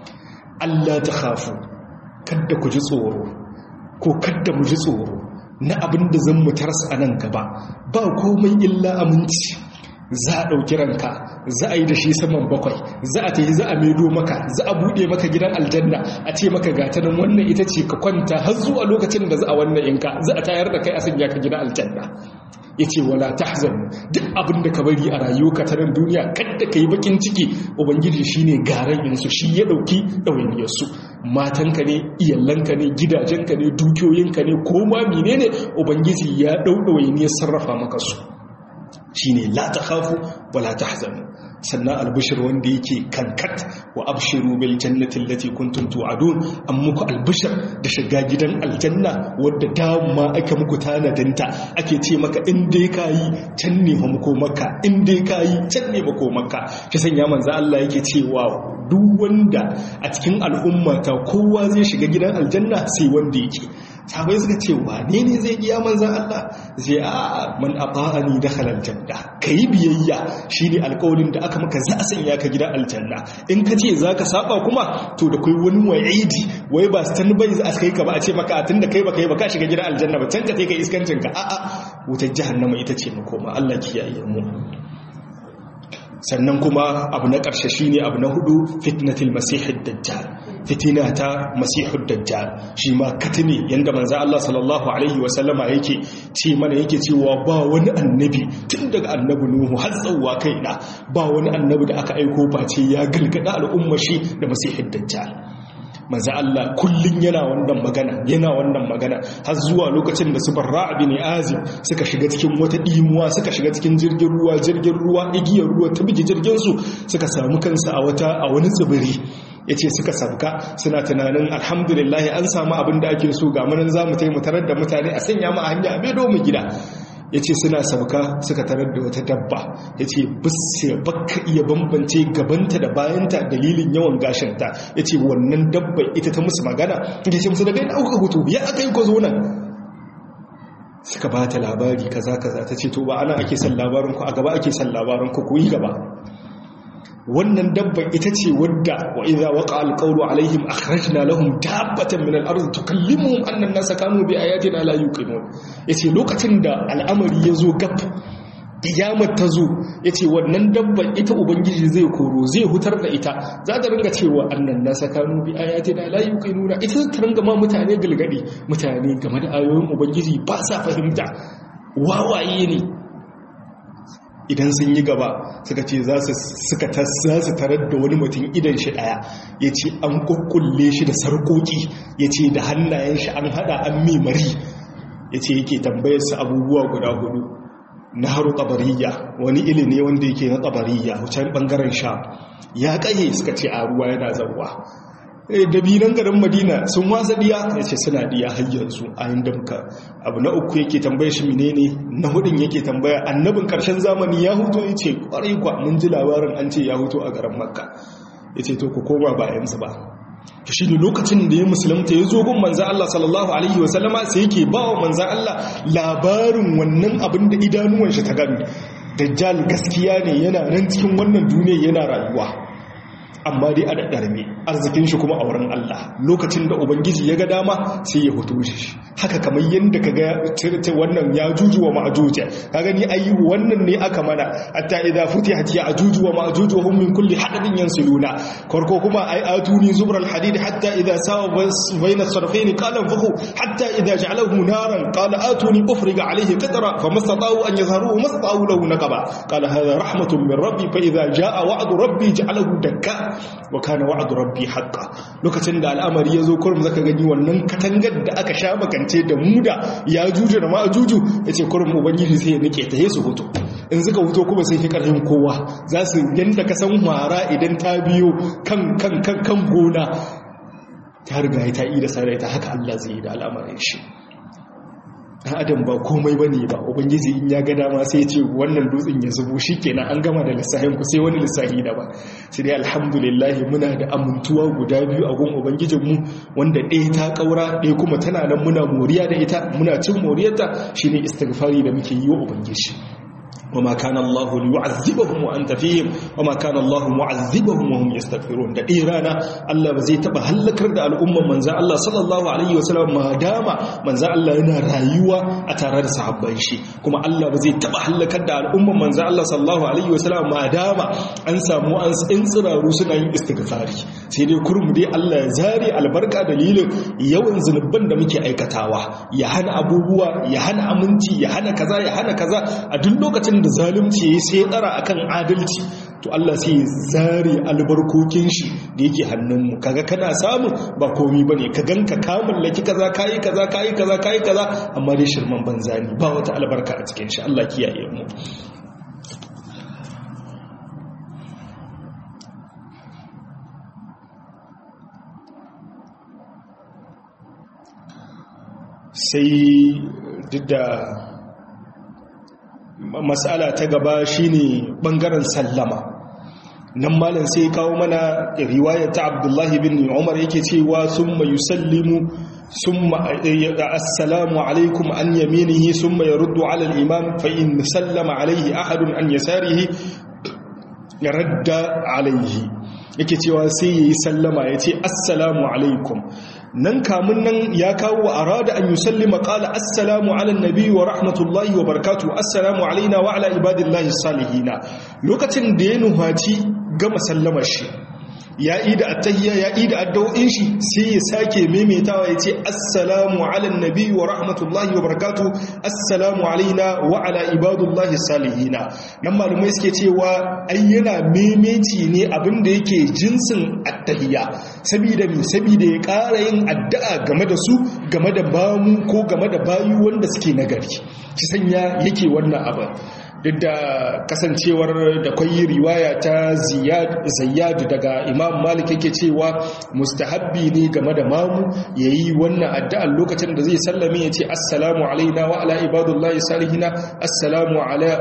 Speaker 1: Allah ta khafu kada ku ji tsoro ko kada mu ji tsoro na abin da zan mu tarsa a nan gaba ba komai illa aminci za a ɗauki ranka za a yi da shi saman bakwai za a tafi za a maido maka za a buɗe maka gidan aljanna a ce maka gatanin wannan ita ce ka kwanta har zuwa lokacin da za a wannan inka za a tayar da kai a sanya ka gidan aljanna ya ce wala tahzan duk abin da ka bari a rayuwa ta nan duniya kadda ka yi bakin ciki ubangiji shine garan yansu shi ya ɗauki ɗawainiyarsu matanka ne iyalanka ne gidajenka ne dukiyoyinka ne ko ma menene ubangiji ya ɗau ɗawainiyar sarrafa maka su shine la takhafu wala tahzanu sannan albishir wanda yake kankat wa abshiru bil jannati allati kuntum tu'adun an muku albishir da shiga gidan aljanna wadda dama aka muku tanadinta ake ce maka in dai kayi can ne muku maka in dai kayi can ne muku maka shi sanya manzo Allah yake cewa duk wanda a cikin al'umma ta kowa zai shiga gidan aljanna sai wanda yake sahabai suka ce wane ne zai iya manzan Allah zai a man ata'ani dakhala aljanna kai biyayya shine alƙawarin da aka maka za a sanya ka gidan aljanna in ka ce zaka saba kuma to da kai wani wa'idi wai ba stand by za a kai ka ba a ce maka tunda kai ba kai ba ka shiga gidan aljanna ba can ka kai kai iskancin ka a'a wutar jahannama ita ce makoma Allah kiyaye mu sannan kuma abu na ƙarshe shine abu na hudu fitnatul masihid dajjal fitina ta masihud dajjal shi ma katini yanda manzo Allah sallallahu alaihi wa sallama yake ce mana yake cewa ba wani annabi tun daga annabi nuhu har tsawwa kaina ba wani annabi da aka aiko face ya galgada al'ummar shi da masihud dajjal manzo Allah kullun yana wannan magana yana wannan magana har zuwa lokacin da su barra bin azib suka shiga cikin wata dimuwa suka shiga cikin jirgin ruwa jirgin ruwa igiyar ruwa ta bige jirgin su suka samu kansu a wata a wani tsibiri yace suka sabka suna tunanin alhamdulillah an samu abin da ake so ga munan zamu taimu tarar da mutane a sanya mu a hanya a bedo mu gida ya ce suna sauka suka tarar da wata dabba ya ce bisa baka iya bambance gabanta da bayanta dalilin yawan gashinta ya ce wannan dabba ita ta musu magana ya ce musu daga yana auka hutu ya aka yi kwazo nan suka ba ta labari kaza kaza ta ce to ba ana ake son labarinku a gaba ake son labarinku ku yi gaba wannan dabban ita ce wadda wa idza waqa alqawlu alaihim akhrajna lahum dabbatan min al-ard tukallimuhum anna an-nasa kanu bi ayatina la yuqinun yace lokacin da al'amari yazo gab kiyamar ta zo yace wannan dabban ita ubangiji zai koro zai hutar da ita za ta ringa cewa annan nasa kanu bi ayatina la yuqinuna ita ta ringa ma mutane gilgadi mutane game da ayoyin ubangiji ba sa fahimta wawaye ne idan sun yi gaba suka ce za su tarar da wani mutum idan shi daya ya ce an kukkulle shi da sarkoki ya ce da hannayen shi an hada an memari ya ce yake tambayarsa abubuwa guda hudu na haru tabariya wani ili ne wanda yake na tabariya wucin bangaren sha ya kaye suka ce a ruwa yana zauwa dabinan garin madina sun wasa diya ya ce suna diya har yanzu a yin damka abu na uku yake tambaya shi menene na hudun yake tambaya annabin karshen zamani ya huto ya ce kwarai kwa mun ji labarin an ce ya huto a garin makka ya ce to ku koma bayansu ba ta shi ne lokacin da ya musulunta ya zo gun manzan Allah sallallahu alaihi wasallama sai yake ba wa manzan Allah labarin wannan abin da idanuwan shi ta gani dajjal gaskiya ne yana nan cikin wannan duniya yana rayuwa amma dai a daɗarme arzikin shi kuma a wurin Allah lokacin da ubangiji ya ga dama sai ya hoto shi haka kamar yadda ka ga wannan ya juju wa ma'ajuja ka gani ayi wannan ne aka mana hatta idza futihat ya ajuju wa ma'ajuju hum min kulli hadabin yansuluna farko kuma ai atuni zubral hadid hatta idza sawa bayna sarfayn qala fakhu hatta idza ja'alahu naran qala atuni ufriga alayhi qatra famastata'u an yazharuhu mastata'u lahu naqaba qala hadha rahmatun min rabbi fa idza jaa wa'du rabbi ja'alahu dakka wa kana wa'du rabbi haqqan lokacin da al'amari yazo kurum zaka gani wannan katangar da aka sha makance da muda ya juju da ma'ajuju yace kurum ubangiji sai ya nike ta yesu hoto in suka huto kuma sai fi karfin kowa za su yanda ka san hwara idan ta biyo kan kan kan kan gona ta riga ta yi da sarai ta haka Allah zai yi da al'amarin shi dan adam ba komai bane ba ubangiji in ya ga dama sai ya ce wannan dutsen ya zubo shikenan an gama da lissahin ku sai wani lissahi da ba sai dai alhamdulillah muna da amintuwa guda biyu a gun ubangijin mu wanda ɗaya ta kaura ɗaya kuma tana nan muna moriya da ita muna cin moriyarta shine istighfari da muke yi wa ubangiji وما كان الله ليعذبهم وانت فيهم وما كان الله معذبهم وهم يستغفرون da irana Allah ba zai taba halakar da al'umman manzo Allah sallallahu alaihi wasallam ma dama manzo Allah yana rayuwa a tare da sahabban shi kuma Allah ba zai taba halakar da al'umman manzo Allah sallallahu alaihi wasallam ma dama an samu an tsiraru suna yin istighfari sai dai kurmu dai Allah ya zare albarka dalilin yawan zunuban da muke aikatawa ya hana abubuwa ya hana aminci ya hana kaza ya hana kaza a duk lokacin da zalunci ya sai tsara akan adalci to Allah sai zare albarkokin shi da yake hannunmu kaga kana samu ba komi bane ka ganka ka mallaki kaza kai kaza kai kaza kai kaza amma dai shirman banza ne ba wata albarka a cikin shi Allah kiyaye mu sai duk da mas'ala ta gaba shine bangaren sallama nan malam sai kawo mana riwayar ta Abdullahi bin Umar yake cewa summa yusallimu summa assalamu alaikum an yaminihi summa yaruddu ala al-imam fa in sallama alaihi ahadun an yasarihi radda alaihi yake cewa sai yayi sallama yace assalamu alaikum nan kamun nan ya kawo wa arada an yusallima qala assalamu ala nabi wa rahmatullahi wa barakatuh assalamu alaina wa ala ibadillahi salihina lokacin da ya nuhaci gama sallamar shi ya yi da attahiyya ya yi da addu'o'in shi sai ya sake maimaitawa ya ce assalamu ala nabi wa rahmatullahi wa barakatuh assalamu alaina wa ala ibadullahi salihina nan malumai suke cewa ai yana maimaici ne abinda yake jinsin attahiyya saboda mi saboda ya ƙara yin addu'a game da su game da bamu ko game da bayu wanda suke nagari ki sanya yake wannan abin duk da kasancewar da kwayi riwaya ta zayyadu daga imam malik yake cewa mustahabbi ne game da mamu ya yi wannan addu'ar lokacin da zai sallame ya ce assalamu alaina wa ala ibadullahi salihina assalamu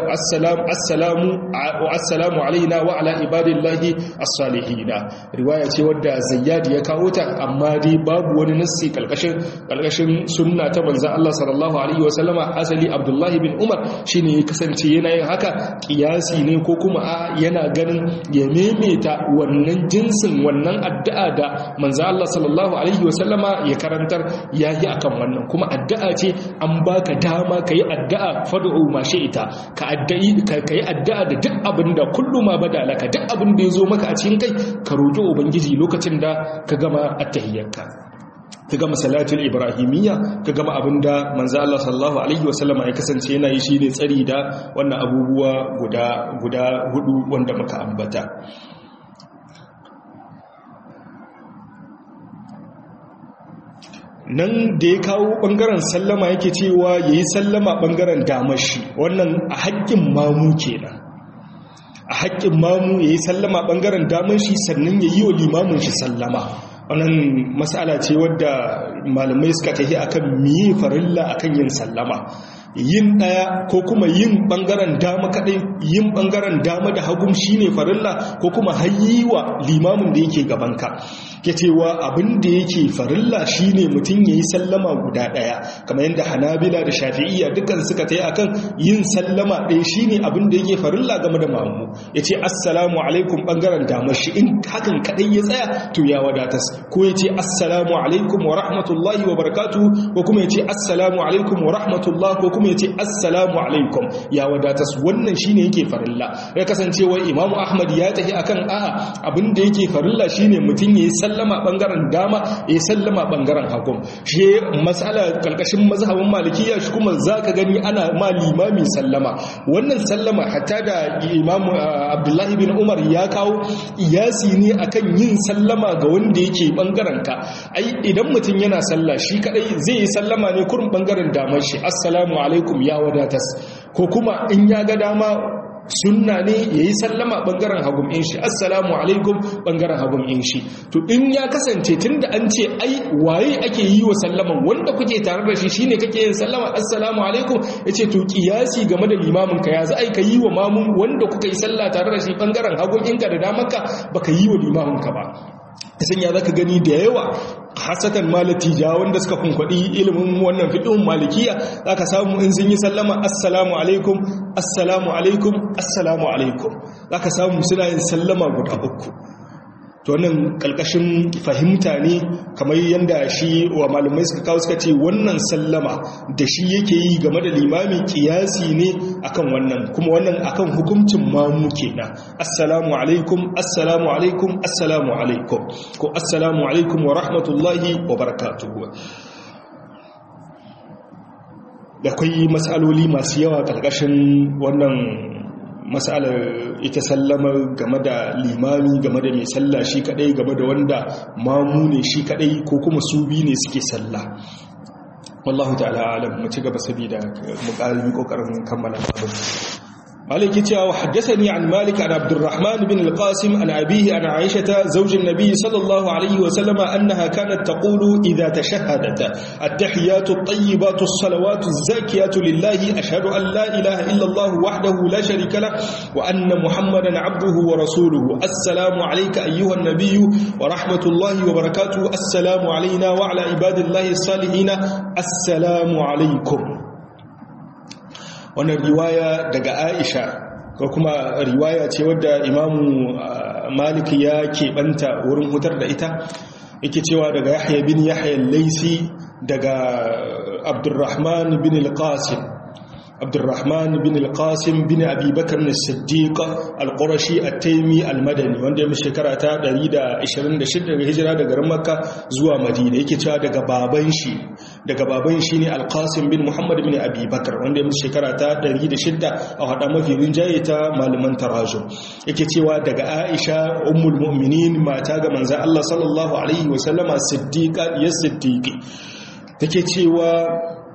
Speaker 1: assalamu alaina wa ala ibadillahi as-salihina riwaya ce wadda zayyadu ya kawo ta amma dai babu wani nassi kalkashin sunna ta manzan Allah sallallahu alaihi wasallama asali abdullahi bin umar shine ya kasance yana yin haka kiyasi ne ko kuma a yana ganin ya maimaita wannan jinsin wannan addu'a da manzo Allah sallallahu alaihi wasallama ya karantar yayi akan wannan kuma addu'a ce an baka dama kai addu'a fad'u ma ita ka addu'i ka kai addu'a da duk abin da kullu ma badalaka duk abin da yazo maka a cikin kai ka roki ubangiji lokacin da ka gama at-tahiyyarka ka gama salatul ibrahimiyya ka gama abinda manzo Allah sallallahu alaihi wasallama ya kasance yana yi shine tsari da wannan abubuwa guda guda hudu wanda muka ambata nan da ya kawo bangaren sallama yake cewa yayi sallama bangaren damashi wannan a haƙƙin mamu kenan a haƙƙin mamu yayi sallama bangaren damashi sannan yayi wa limamin shi sallama wannan matsala ce wadda malamai suka tafi akan miye farilla akan yin sallama yin daya ko kuma yin bangaren dama kadai yin bangaren dama da hagum shine farilla ko kuma hayyiwa limamin da yake gabanka ke cewa abin da yake farilla shine mutum yayi sallama guda daya kamar yadda hanabila da shafi'iyya dukkan suka tayi akan yin sallama ɗaya shine abin da yake farilla game da mamu yace assalamu alaikum bangaren damar shi in hakan kadai ya tsaya to ya wadatas ko yace assalamu alaikum wa rahmatullahi wa barakatuh ko kuma yace assalamu alaikum wa rahmatullah ko kuma yace assalamu alaikum ya wadatas wannan shine yake farilla ya kasancewa imamu ahmad ya tafi akan a'a abin da yake farilla shine mutum yayi sallama bangaren dama yayi sallama bangaren hagu shi mas'ala kalkashin mazhabin malikiya shi kuma zaka gani ana ma limami sallama wannan sallama hatta da imamu abdullahi bin umar ya kawo iyasi ne akan yin sallama ga wanda yake bangaren ka ai idan mutum yana sallah shi kadai zai yi sallama ne kurin bangaren damar shi assalamu alaikum ya wadatas ko kuma in ya ga dama sunna ne ya yi sallama ɓangaren hagun in shi assalamu alaikum ɓangaren hagun in shi to in ya kasance tun da an ce ai waye ake yi wa sallaman wanda kuke tare da shi shine kake yin sallama assalamu alaikum ya ce to kiyasi game da limamin ka ya za a ka yi wa mamun wanda kuka yi sallah tare da shi ɓangaren hagun inka da damanka baka yi wa limamin ka ba isan ya zaka gani da yawa hasatan malatija wanda suka kunkwadi ilimin wannan fiqhun malikiya zaka samu in sun yi sallama assalamu alaikum assalamu alaikum assalamu alaikum zaka samu suna yin sallama guda uku to wannan kalkashin fahimta ne kamar yadda shi wa malamai suka kawo suka ce wannan sallama da shi yake yi game da limami kiyasi ne akan wannan kuma wannan akan hukuncin mamu kenan assalamu alaikum assalamu alaikum assalamu alaikum ko assalamu alaikum wa rahmatullahi wa barakatuhu da kai matsaloli masu yawa kalkashin wannan matsalar ita sallama game da limami game da mai sallah shi kadai game da wanda mamu ne shi kadai ko kuma su bi ne suke sallah wallahu ta'ala alam mu ci gaba saboda mu ƙarfi kokarin kammala abin مالك يتيا وحدثني عن مالك عن عبد الرحمن بن القاسم عن أبيه عن عائشة زوج النبي صلى الله عليه وسلم أنها كانت تقول إذا تشهدت التحيات الطيبات الصلوات الزاكيات لله أشهد أن لا إله إلا الله وحده لا شريك له وأن محمدا عبده ورسوله السلام عليك أيها النبي ورحمة الله وبركاته السلام علينا وعلى عباد الله الصالحين السلام عليكم wannan riwaya daga aisha ko kuma riwaya ce wadda imamu malik ya keɓanta wurin hutar da ita yake cewa daga yahya bin yahya laisi daga abdurrahman bin al-qasim abdurrahman bin al-qasim bin abi bakar as-siddiq al-qurashi at-taymi al-madani wanda ya shekara ta 126 daga hijira daga garin makka zuwa madina yake cewa daga baban shi daga baban shi ne al-qasim bin muhammad bin abi bakar wanda ya shekara ta 106 a hada mafi rinjaye ta malaman tarajum yake cewa daga aisha ummul mu'minin mata ga manzon Allah sallallahu alaihi wa sallama siddiqa ya siddiqi take cewa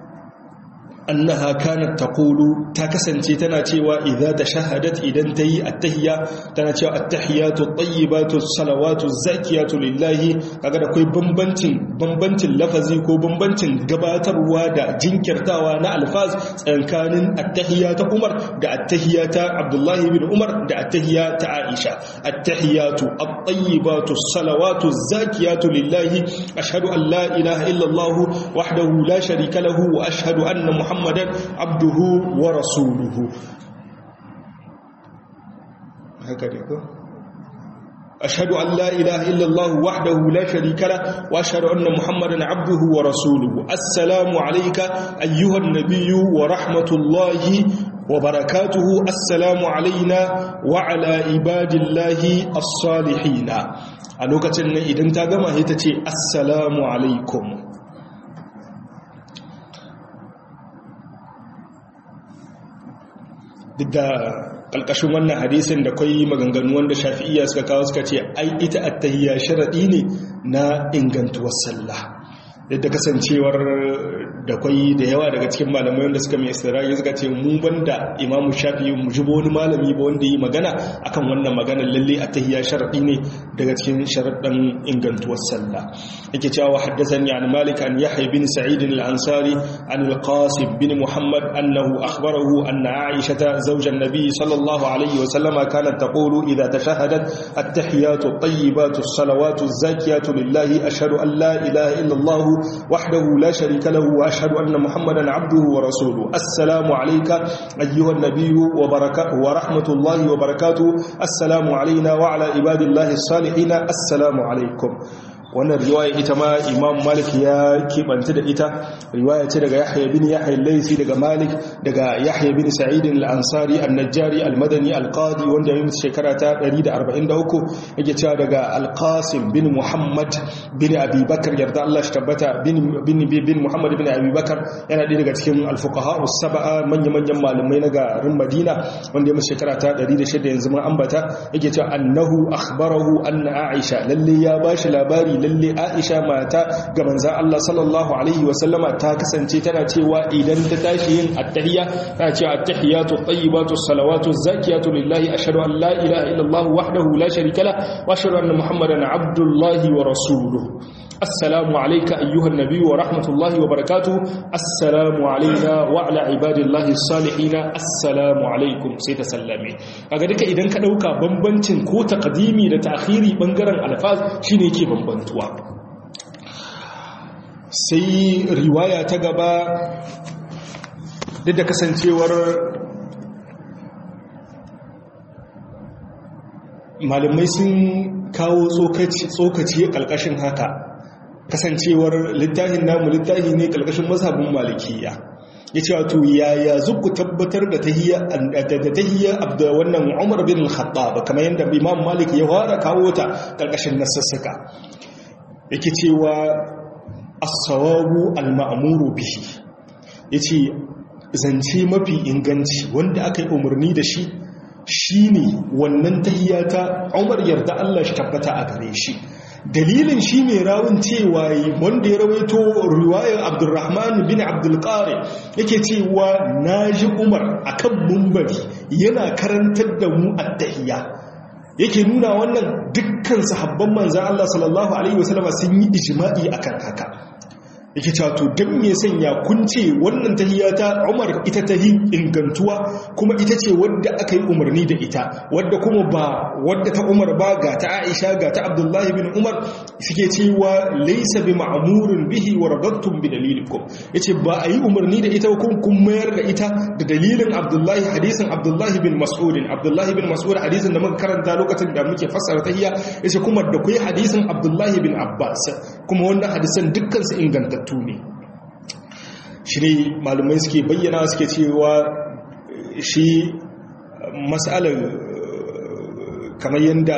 Speaker 1: annaha kanat taqulu ta kasance tana cewa idza tashahadat idan tayi attahiyya tana cewa attahiyatu tayyibatu salawatu zakiyatu lillahi kaga da kai bambancin bambancin lafazi ko bambancin gabatarwa da jinkirtawa na alfaz tsakanin attahiyya ta Umar da attahiyya ta Abdullahi bin Umar da attahiyya ta Aisha attahiyatu at-tayyibatu salawatu zakiyatu lillahi ashhadu an la ilaha illa Allah wahdahu la sharika lahu wa ashhadu anna محمدا عبده ورسوله هكذا يقول أشهد أن لا إله إلا الله وحده لا شريك له وأشهد أن محمدا عبده ورسوله السلام عليك أيها النبي ورحمة الله وبركاته السلام علينا وعلى عباد الله الصالحين a lokacin nan idan ta gama ita ce assalamu alaikum duk da ƙalƙashin wannan hadisin da kwai maganganu wanda shafi'iyya suka kawo suka ce ai ita attahiyya sharaɗi ne na ingantuwar sallah yadda kasancewar da kwai da yawa daga cikin malamai wanda suka mai istirari suka ce mu banda imamu shafi'i mu ji wani malami ba wanda yi magana akan wannan maganar lalle a tahiyya sharadi ne daga cikin sharaɗin ingantuwar sallah yake cewa haddathani an malik an yahya bin sa'id al-ansari an al-qasim bin muhammad annahu akhbarahu anna aisha zawj an-nabi sallallahu alayhi wa sallam kanat taqulu idha tashahadat at-tahiyatu at-tayyibatu as-salawatu az-zakiyatu lillahi ashhadu an la ilaha illa allah wahdahu la sharika lahu wa ashhadu anna muhammadan abduhu wa rasuluhu assalamu alayka ayyuha an-nabiy wa barakatuhu wa rahmatullahi wa barakatuhu assalamu alayna wa ala ibadillahi as-salihin assalamu alaikum wannan riwaya ita ma imam malik ya keɓanta da ita riwaya ce daga yahya bin yahya laisi daga malik daga yahya bin sa'id al-ansari an-najjari al-madani al-qadi wanda ya mutu shekara ta 143 yake cewa daga al-qasim bin muhammad bin abi bakar yarda Allah shi tabbata bin bin bin muhammad bin abi bakar yana ɗaya daga cikin al-fuqaha us-sab'a manya-manyan malamai na garin madina wanda ya mutu shekara ta 106 yanzu mun ambata yake cewa annahu akhbarahu anna aisha lalle ya bashi labari lalle aisha mata ga manzan Allah sallallahu alaihi wasallama ta kasance tana cewa idan ta tashi yin attahiyya tana cewa attahiyatu tayyibatu salawatu zakiyatu lillahi ashhadu an la ilaha illallah wahdahu la sharika la wa ashhadu anna muhammadan abdullahi wa rasuluhu assalamu alayka ayyuhan nabiy wa rahmatullahi wa barakatuh assalamu alayna wa ala ibadillahi salihin assalamu alaikum sai ta sallame kaga duka idan ka dauka bambancin ko taqdimi da ta'khiri bangaren alfaz shine yake bambantuwa sai riwaya ta gaba duk da kasancewar malamai sun kawo tsokaci ƙalƙashin haka kasancewar littafin namu littafi ne ƙalƙashin mazhabin malikiya ya ce wato yaya zuku tabbatar da tahiyya abda wannan umar bin khattab kamar yadda imam malik ya fara kawo ta ƙarƙashin nasassaka yake cewa as-sawabu al-ma'muru bihi yace zance mafi inganci wanda aka yi umarni da shi shine wannan tahiyya ta umar yarda Allah shi tabbata a gare shi dalilin shi ne rawun cewa wanda ya rawaito riwayar abdurrahman bin abdulkari yake cewa na ji umar a kan mumbari yana karantar da mu attahiyya yake nuna wannan dukkan sahabban manzan Allah sallallahu Alaihi wasallama sun yi ijima'i akan haka yake cewa to don me sanya kun ce wannan tahiyya ta Umar ita tahi ingantuwa kuma ita ce wadda aka yi umarni da ita wadda kuma ba wadda ta Umar ba ga ta Aisha ga ta Abdullah bin Umar suke cewa laysa bi ma'murin bihi wa radattum bi dalilikum yace ba a yi umarni da ita kun kun mayar da ita da dalilin Abdullah hadisin Abdullah bin Mas'ud Abdullah bin Mas'ud hadisin da muka karanta lokacin da muke fassara tahiyya yace kuma da kai hadisin Abdullah bin Abbas kuma wannan hadisan dukkan su inganta ingantattu ne shi ne malumai suke bayyana suke cewa shi matsalar kamar yadda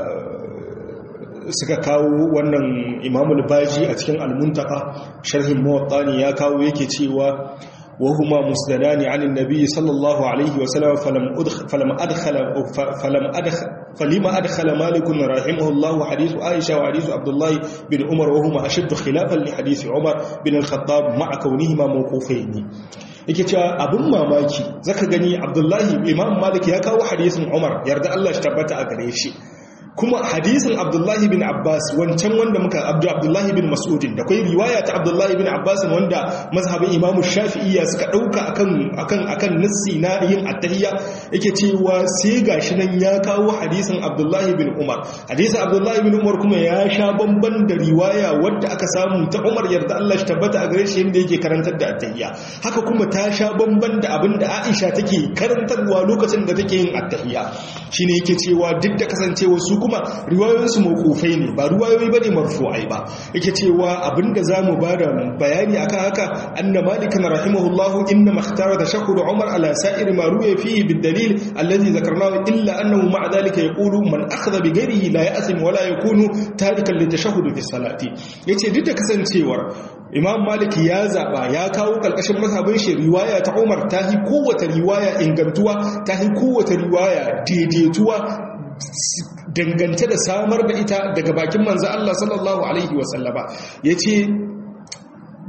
Speaker 1: suka kawo wannan imamul baji a cikin almuntaka sharhin mawaɗani ya kawo yake cewa وهما مسندان عن النبي صلى الله عليه وسلم فلم أدخل فلم أدخل فلم أدخل فلما أدخل مالك رحمه الله حديث عائشة وحديث عبد الله بن عمر وهما أشد خلافا لحديث عمر بن الخطاب مع كونهما موقوفين yake cewa abin mamaki zaka gani abdullahi imam malik ya kawo hadisin umar yarda Allah shi tabbata a gare shi kuma hadisin abdullahi bin abbas wancan wanda muka abdu abdullahi bin mas'udin da kai riwaya ta abdullahi bin abbas wanda mazhabin imamu shafi'iyya suka dauka akan akan akan nassi na yin attahiyya yake cewa sai gashi nan ya kawo hadisin abdullahi bin umar hadisin abdullahi bin umar kuma ya sha bamban da riwaya wadda aka samu ta umar yarda Allah shi tabbata a gare shi inda yake karantar da attahiyya haka kuma ta sha bamban da abin da aisha take karantarwa lokacin da take yin attahiyya shine yake cewa duk da kasancewa su kuma riwayoyinsu mawqufai ne ba riwayoyi bane marfu'ai ba yake cewa abinda zamu bada bayani akan haka anna malikan rahimahullahu inna makhtara tashahhud umar ala sa'ir ma ruya fihi bid-dalil alladhi dhakarnahu illa annahu ma'a dhalika yaqulu man akhadha bi ghayrihi la ya'sim wa la yakunu tarikan litashahhud fi salati yace duk da kasancewar imam malik ya zaba ya kawo kalkashin mazhabin shi riwaya ta umar tahi kowace riwaya ingantuwa tahi kowace riwaya daidaituwa dangance da samar da ita daga bakin manzo Allah sallallahu alaihi wasallama yace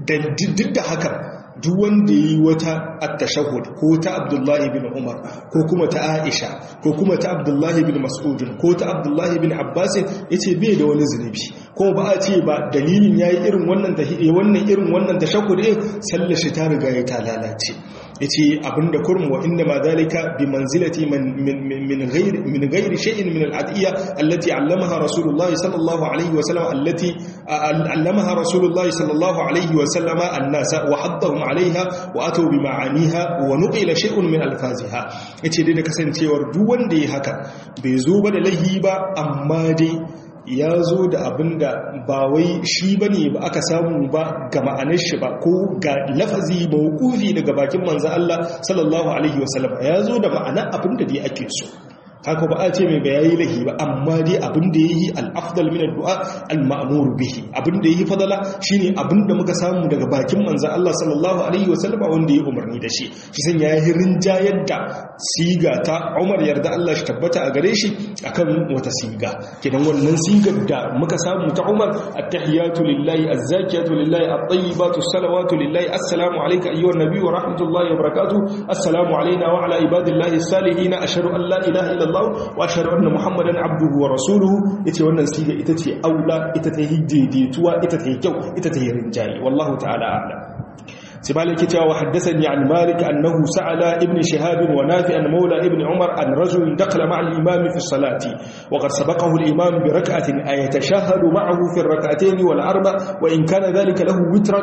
Speaker 1: duk da haka duk wanda yi wata at-tashahhud ko ta Abdullahi bin Umar ko kuma ta Aisha ko kuma ta Abdullahi bin Mas'ud ko ta Abdullahi bin Abbas yace bai da wani zunubi ko ba a ce ba dalilin yayi irin wannan tahiyya wannan irin wannan tashahhud din sallar shi ta riga ya ta lalace yace abinda kurmu wa inna ma dalika bi manzilati min min ghairi min ghairi shay'in min al-adiyya allati 'allamaha rasulullahi sallallahu alayhi wa sallam allati 'allamaha rasulullahi sallallahu alayhi wa sallama an-nasa wa haddahum 'alayha wa atu bi ma'aniha wa nuqila shay'un min alfaziha yace dai da kasancewar duk wanda ya haka bai zo ba da lahi ba amma dai ya zo da abin da ba wai shi ba ne ba aka samu ba ga ma'anar shi ba ko ga lafazi mawukufi daga bakin manzan Allah sallallahu Alaihi wasallam ya zo da ma'anar abin da dai ake so haka ba a ce mai bayayi lahi ba amma dai abin da ya yi al'afdal min addu'a al-ma'amuru bihi abin da ya yi fadala shine abin da muka samu daga bakin manzan Allah sallallahu Alaihi wasallam wanda ya umarni da shi shi san ya yi rinjayar da siga ta Umar yarda Allah shi tabbata a gare shi akan wata siga kidan wannan sigar da muka samu ta Umar at-tahiyatu lillahi az-zakiyatu lillahi at-tayyibatu salawatu lillahi assalamu alayka ayyuhan nabiy wa rahmatullahi wa barakatuh assalamu alayna wa ala ibadillahi as-salihin ashhadu an la ilaha illa Allah wa ashhadu anna muhammadan abduhu wa rasuluhu yace wannan siga ita ce aula ita ta hiddetuwa ita ta kyau ita ta rinjayi wallahu ta'ala a'lam سبالك جاء وحدثني عن مالك أنه سأل ابن شهاب ونافع مولى ابن عمر أن رجل دخل مع الإمام في الصلاة وقد سبقه الإمام بركعة أيتشهد معه في الركعتين والأربع وإن كان ذلك له وترا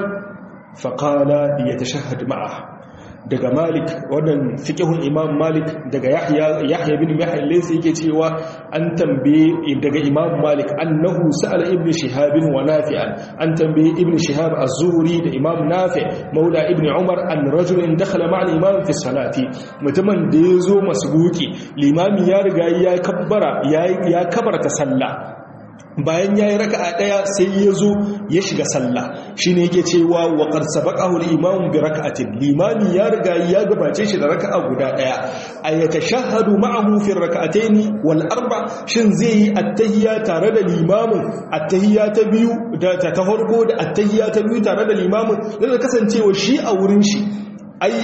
Speaker 1: فقال ليتشهد معه daga malik wannan fikihun imam malik daga yahya yahya bin yahya laysa yake cewa an tambaye daga imam malik annahu sa'ala ibn shihab wa nafi'an an tambaye ibn shihab az-zuhri da imam nafi maula ibn umar an rajulin dakhala ma'a al-imam fi salati mutumin da yazo masbuki limami ya riga ya kabbara ya kabarta sallah bayan ya yi raka'a ɗaya sai ya zo ya shiga sallah shi ne yake cewa wa ƙarsa baƙahul imamun bi raka'atin limami ya riga ya gabace shi da raka'a guda ɗaya a ya ta shahadu ma'ahu fi raka'ataini wal arba shin zai yi attahiyya tare da limamin attahiyya ta biyu da ta farko da attahiyya ta biyu tare da limamin da kasancewa shi a wurin shi ai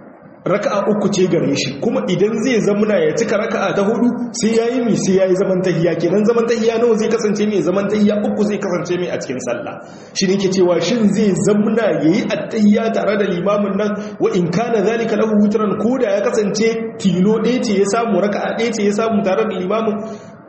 Speaker 1: raka'a uku ce gare shi kuma idan zai zamuna ya cika raka'a ta hudu sai yayi mi sai yayi zaman tahiyya kenan zaman tahiyya nawa zai kasance mai zaman tahiyya uku zai kasance mai a cikin sallah shi ne ke cewa shin zai zamuna yayi attahiyya tare da limamin nan wa in kana zalika lahu witran koda ya kasance tilo ɗaya ce ya samu raka'a ɗaya ce ya samu tare da limamin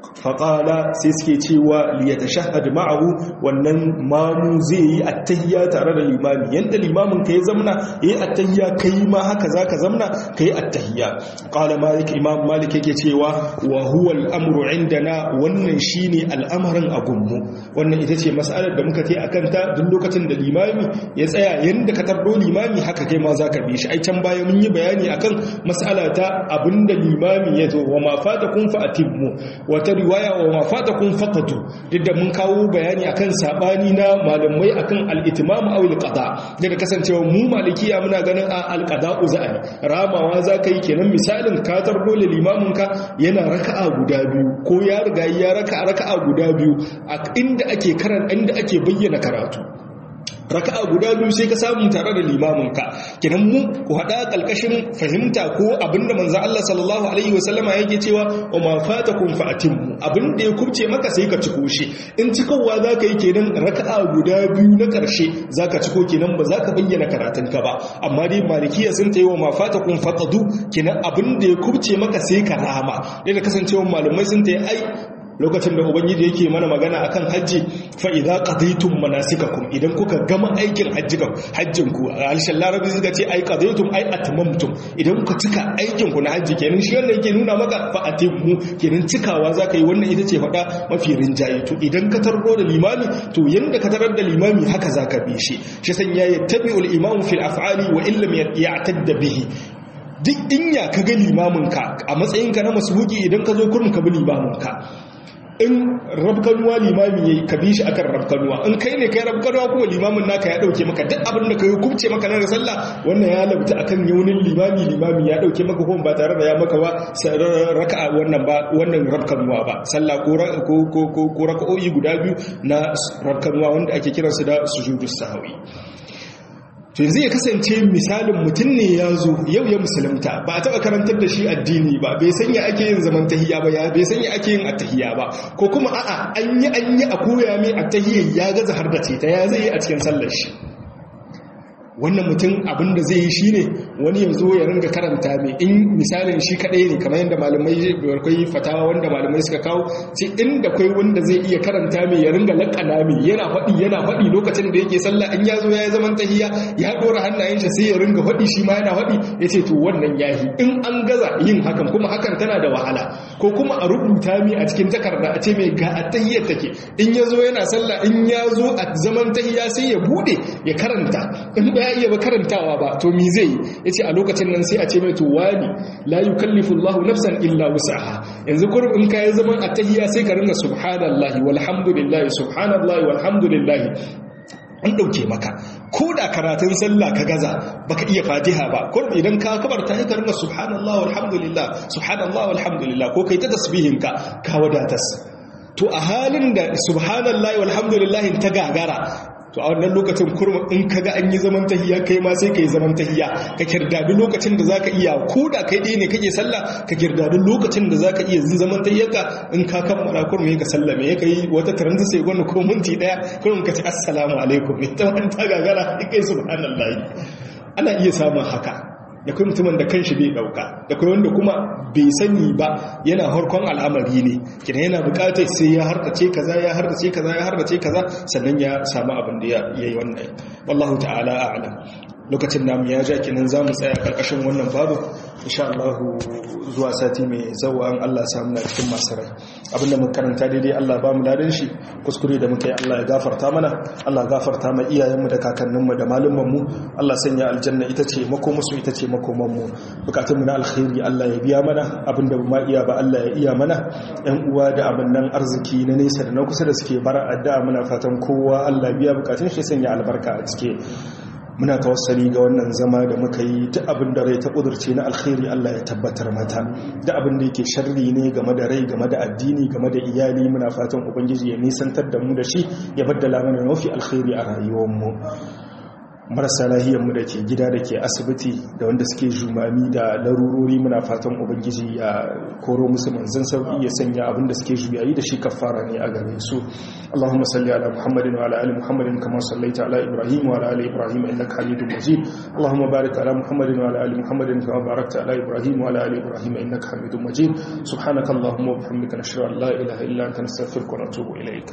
Speaker 1: faƙala sai suke cewa liyata shahad ma'ahu wannan mamu zai yi attahiyya tare da limami yadda limamin ka ya zamna ya yi attahiyya kai ma haka za ka zamna ka yi attahiyya ƙala malik imam malik yake cewa wa huwa al'amuru indana wannan shi ne al'amarin a gunmu wannan ita ce mas'alar da muka a kanta duk lokacin da limami ya tsaya yadda ka tardo limami haka kai ma za ka bi shi ai can baya mun yi bayani akan mas'ala ta abinda limami ya zo wa ma fata kun fa atimmu wata riwaya wa mafatakum faqatu duk da mun kawo bayani akan sabani na malamai akan al-itimam aw al-qada daga kasancewa mu malikiya muna ganin a al-qada'u za'i ramawa zaka yi kenan misalin ka tarbo limamin ka yana raka'a guda biyu ko ya riga ya raka'a raka'a guda biyu a inda ake karan inda ake bayyana karatu raka'a guda biyu sai ka samu tare da limaminka kinan mu ku hada kalkashin fahimta ko abinda manzo Allah sallallahu alaihi wasallama yake cewa wa ma fatakum fa atimmu abinda ya kubce maka sai ka ciko shi in cikowa zaka yi kenan raka'a guda biyu na karshe zaka ciko kenan ba zaka bayyana karatun ka ba amma dai malikiya sun tayi wa ma fatakum faqadu kenan abinda ya kubce maka sai ka rama da kasancewa malamai sun tayi ai lokacin da ubangiji yake mana magana akan hajji fa idza qadaytum manasikakum idan kuka gama aikin hajjikan hajjin ku alshan larabi suka ce ai qadaytum ai atmamtum idan kuka cika aikin ku na hajji kenan shi wannan yake nuna maka fa atimmu kenan cikawa zaka yi wannan ita ce fada mafi rinjaye to idan ka tarbo da limami to yanda ka tarar da limami haka zaka bi shi shi sanya yattabi'ul imamu fil af'ali wa illam ya'tadda bihi duk inya ka ga limaminka a matsayinka na masubuki idan ka zo kurum ka bi limaminka in rabkanuwa limami yayi ka bi shi akan rabkanuwa in kai ne kai rabkanuwa kuma limamin naka ya dauke maka duk abin da kai kubce maka na sallah wannan ya labta akan yaunin limami limami ya dauke maka kuma ba tare da ya maka ba raka'a wannan ba wannan rabkanuwa ba sallah ko ko ko ko raka'o'i guda biyu na rabkanuwa wanda ake kiransu da sujudus sahwi to yanzu ya kasance misalin mutum ne ya zo yau ya musulunta ba a taɓa karantar da shi addini ba bai sanya ake yin zaman tahiya ba ya bai sanya ake yin attahiya ba ko kuma a'a an yi an yi a koya mai attahiyar ya gaza har da ta ya zai yi a cikin sallar shi wannan mutum abin da zai yi shi ne wani ya zo ya ringa karanta mai in misalin shi kaɗai ne kamar yadda malamai akwai fatawa wanda malamai suka kawo sai inda kwai wanda zai iya karanta mai ya ringa laƙana mai yana faɗi yana faɗi lokacin da yake sallah in ya zo ya yi zaman tahiya ya ɗora hannayen shi sai ya ringa faɗi shi ma yana faɗi ya ce to wannan yahi in an gaza yin hakan kuma hakan tana da wahala ko kuma a rubuta mi a cikin takarda a ce mai ga a tahiyar take in ya zo yana sallah in ya zo a zaman tahiya sai ya buɗe ya karanta in ba ya iya ba karantawa ba to mi zai ya ce a lokacin nan sai a ce mai to wani la yukallifu Allahu nafsan illa wus'aha yanzu kurum in kai zaman attahiyya sai ka ringa subhanallahi walhamdulillahi subhanallahi walhamdulillahi an ɗauke maka ko da karatun sallah ka gaza baka iya fatiha ba ko idan ka kabarta ka ringa subhanallah walhamdulillah subhanallah walhamdulillah ko kai ta tasbihin ka ka wadatas to a halin da subhanallah walhamdulillah ta gagara to a wannan lokacin kurma in kaga an yi zaman tahiya kai ma sai ka yi zaman tahiya ka kirdadi lokacin da zaka iya ko da kai ɗaya ne kake sallah ka kirdadi lokacin da zaka iya yin zaman tahiyarka in ka kammala kurma ka sallame ya kai wata taranzu sai gwani ko minti ɗaya kurma ka ce assalamu alaikum ne ta wani ta gagara kai subhanallahi ana iya samun haka da kai mutumin da kanshi bai dauka da kai wanda kuma bai sani ba yana harkon al'amari ne kina yana bukatar sai ya harkace kaza ya harkace kaza ya harkace kaza sannan ya samu abin da ya yi wannan wallahu ta'ala a'lam lokacin namu ya ja kinan zamu tsaya karkashin wannan babu insha Allah zuwa sati mai zawa an Allah samu na cikin masu rai abinda mun karanta daidai Allah ba mu dadin shi kuskure da muka yi Allah ya gafarta mana Allah gafarta ma iyayenmu da kakanninmu da malumanmu Allah sanya aljanna ita ce makomusu ita ce makomanmu bukatunmu na alkhairi Allah ya biya mana abinda ba iya ba Allah ya iya mana yan uwa da nan arziki na nesa da na kusa da suke bara addu'a muna fatan kowa Allah biya bukatun shi sanya albarka a cike muna tawassali ga wannan zama da muka yi ta abin da rai ta kudurce na alkhairi Allah ya tabbatar mata da abin da yake sharri ne game da rai game da addini game da iyali muna fatan ubangiji ya nisantar da mu da shi ya baddala mana mafi alkhairi a rayuwarmu marasa lahiyarmu da ke gida da ke asibiti da wanda suke jumami da larurori muna fatan ubangiji ya koro musu manzan sauki ya sanya abin da suke juyayi da shi kafara ne a gare su Allahumma salli ala Muhammadin wa ala ali Muhammadin kama sallaita ala Ibrahim wa ala ali Ibrahim innaka Hamidum Majid Allahumma barik ala Muhammadin wa ala ali Muhammadin kama barakta ala Ibrahim wa ala ali Ibrahim innaka Hamidum Majid subhanaka Allahumma wa bihamdika nashhadu an la ilaha illa anta nastaghfiruka wa natubu ilayk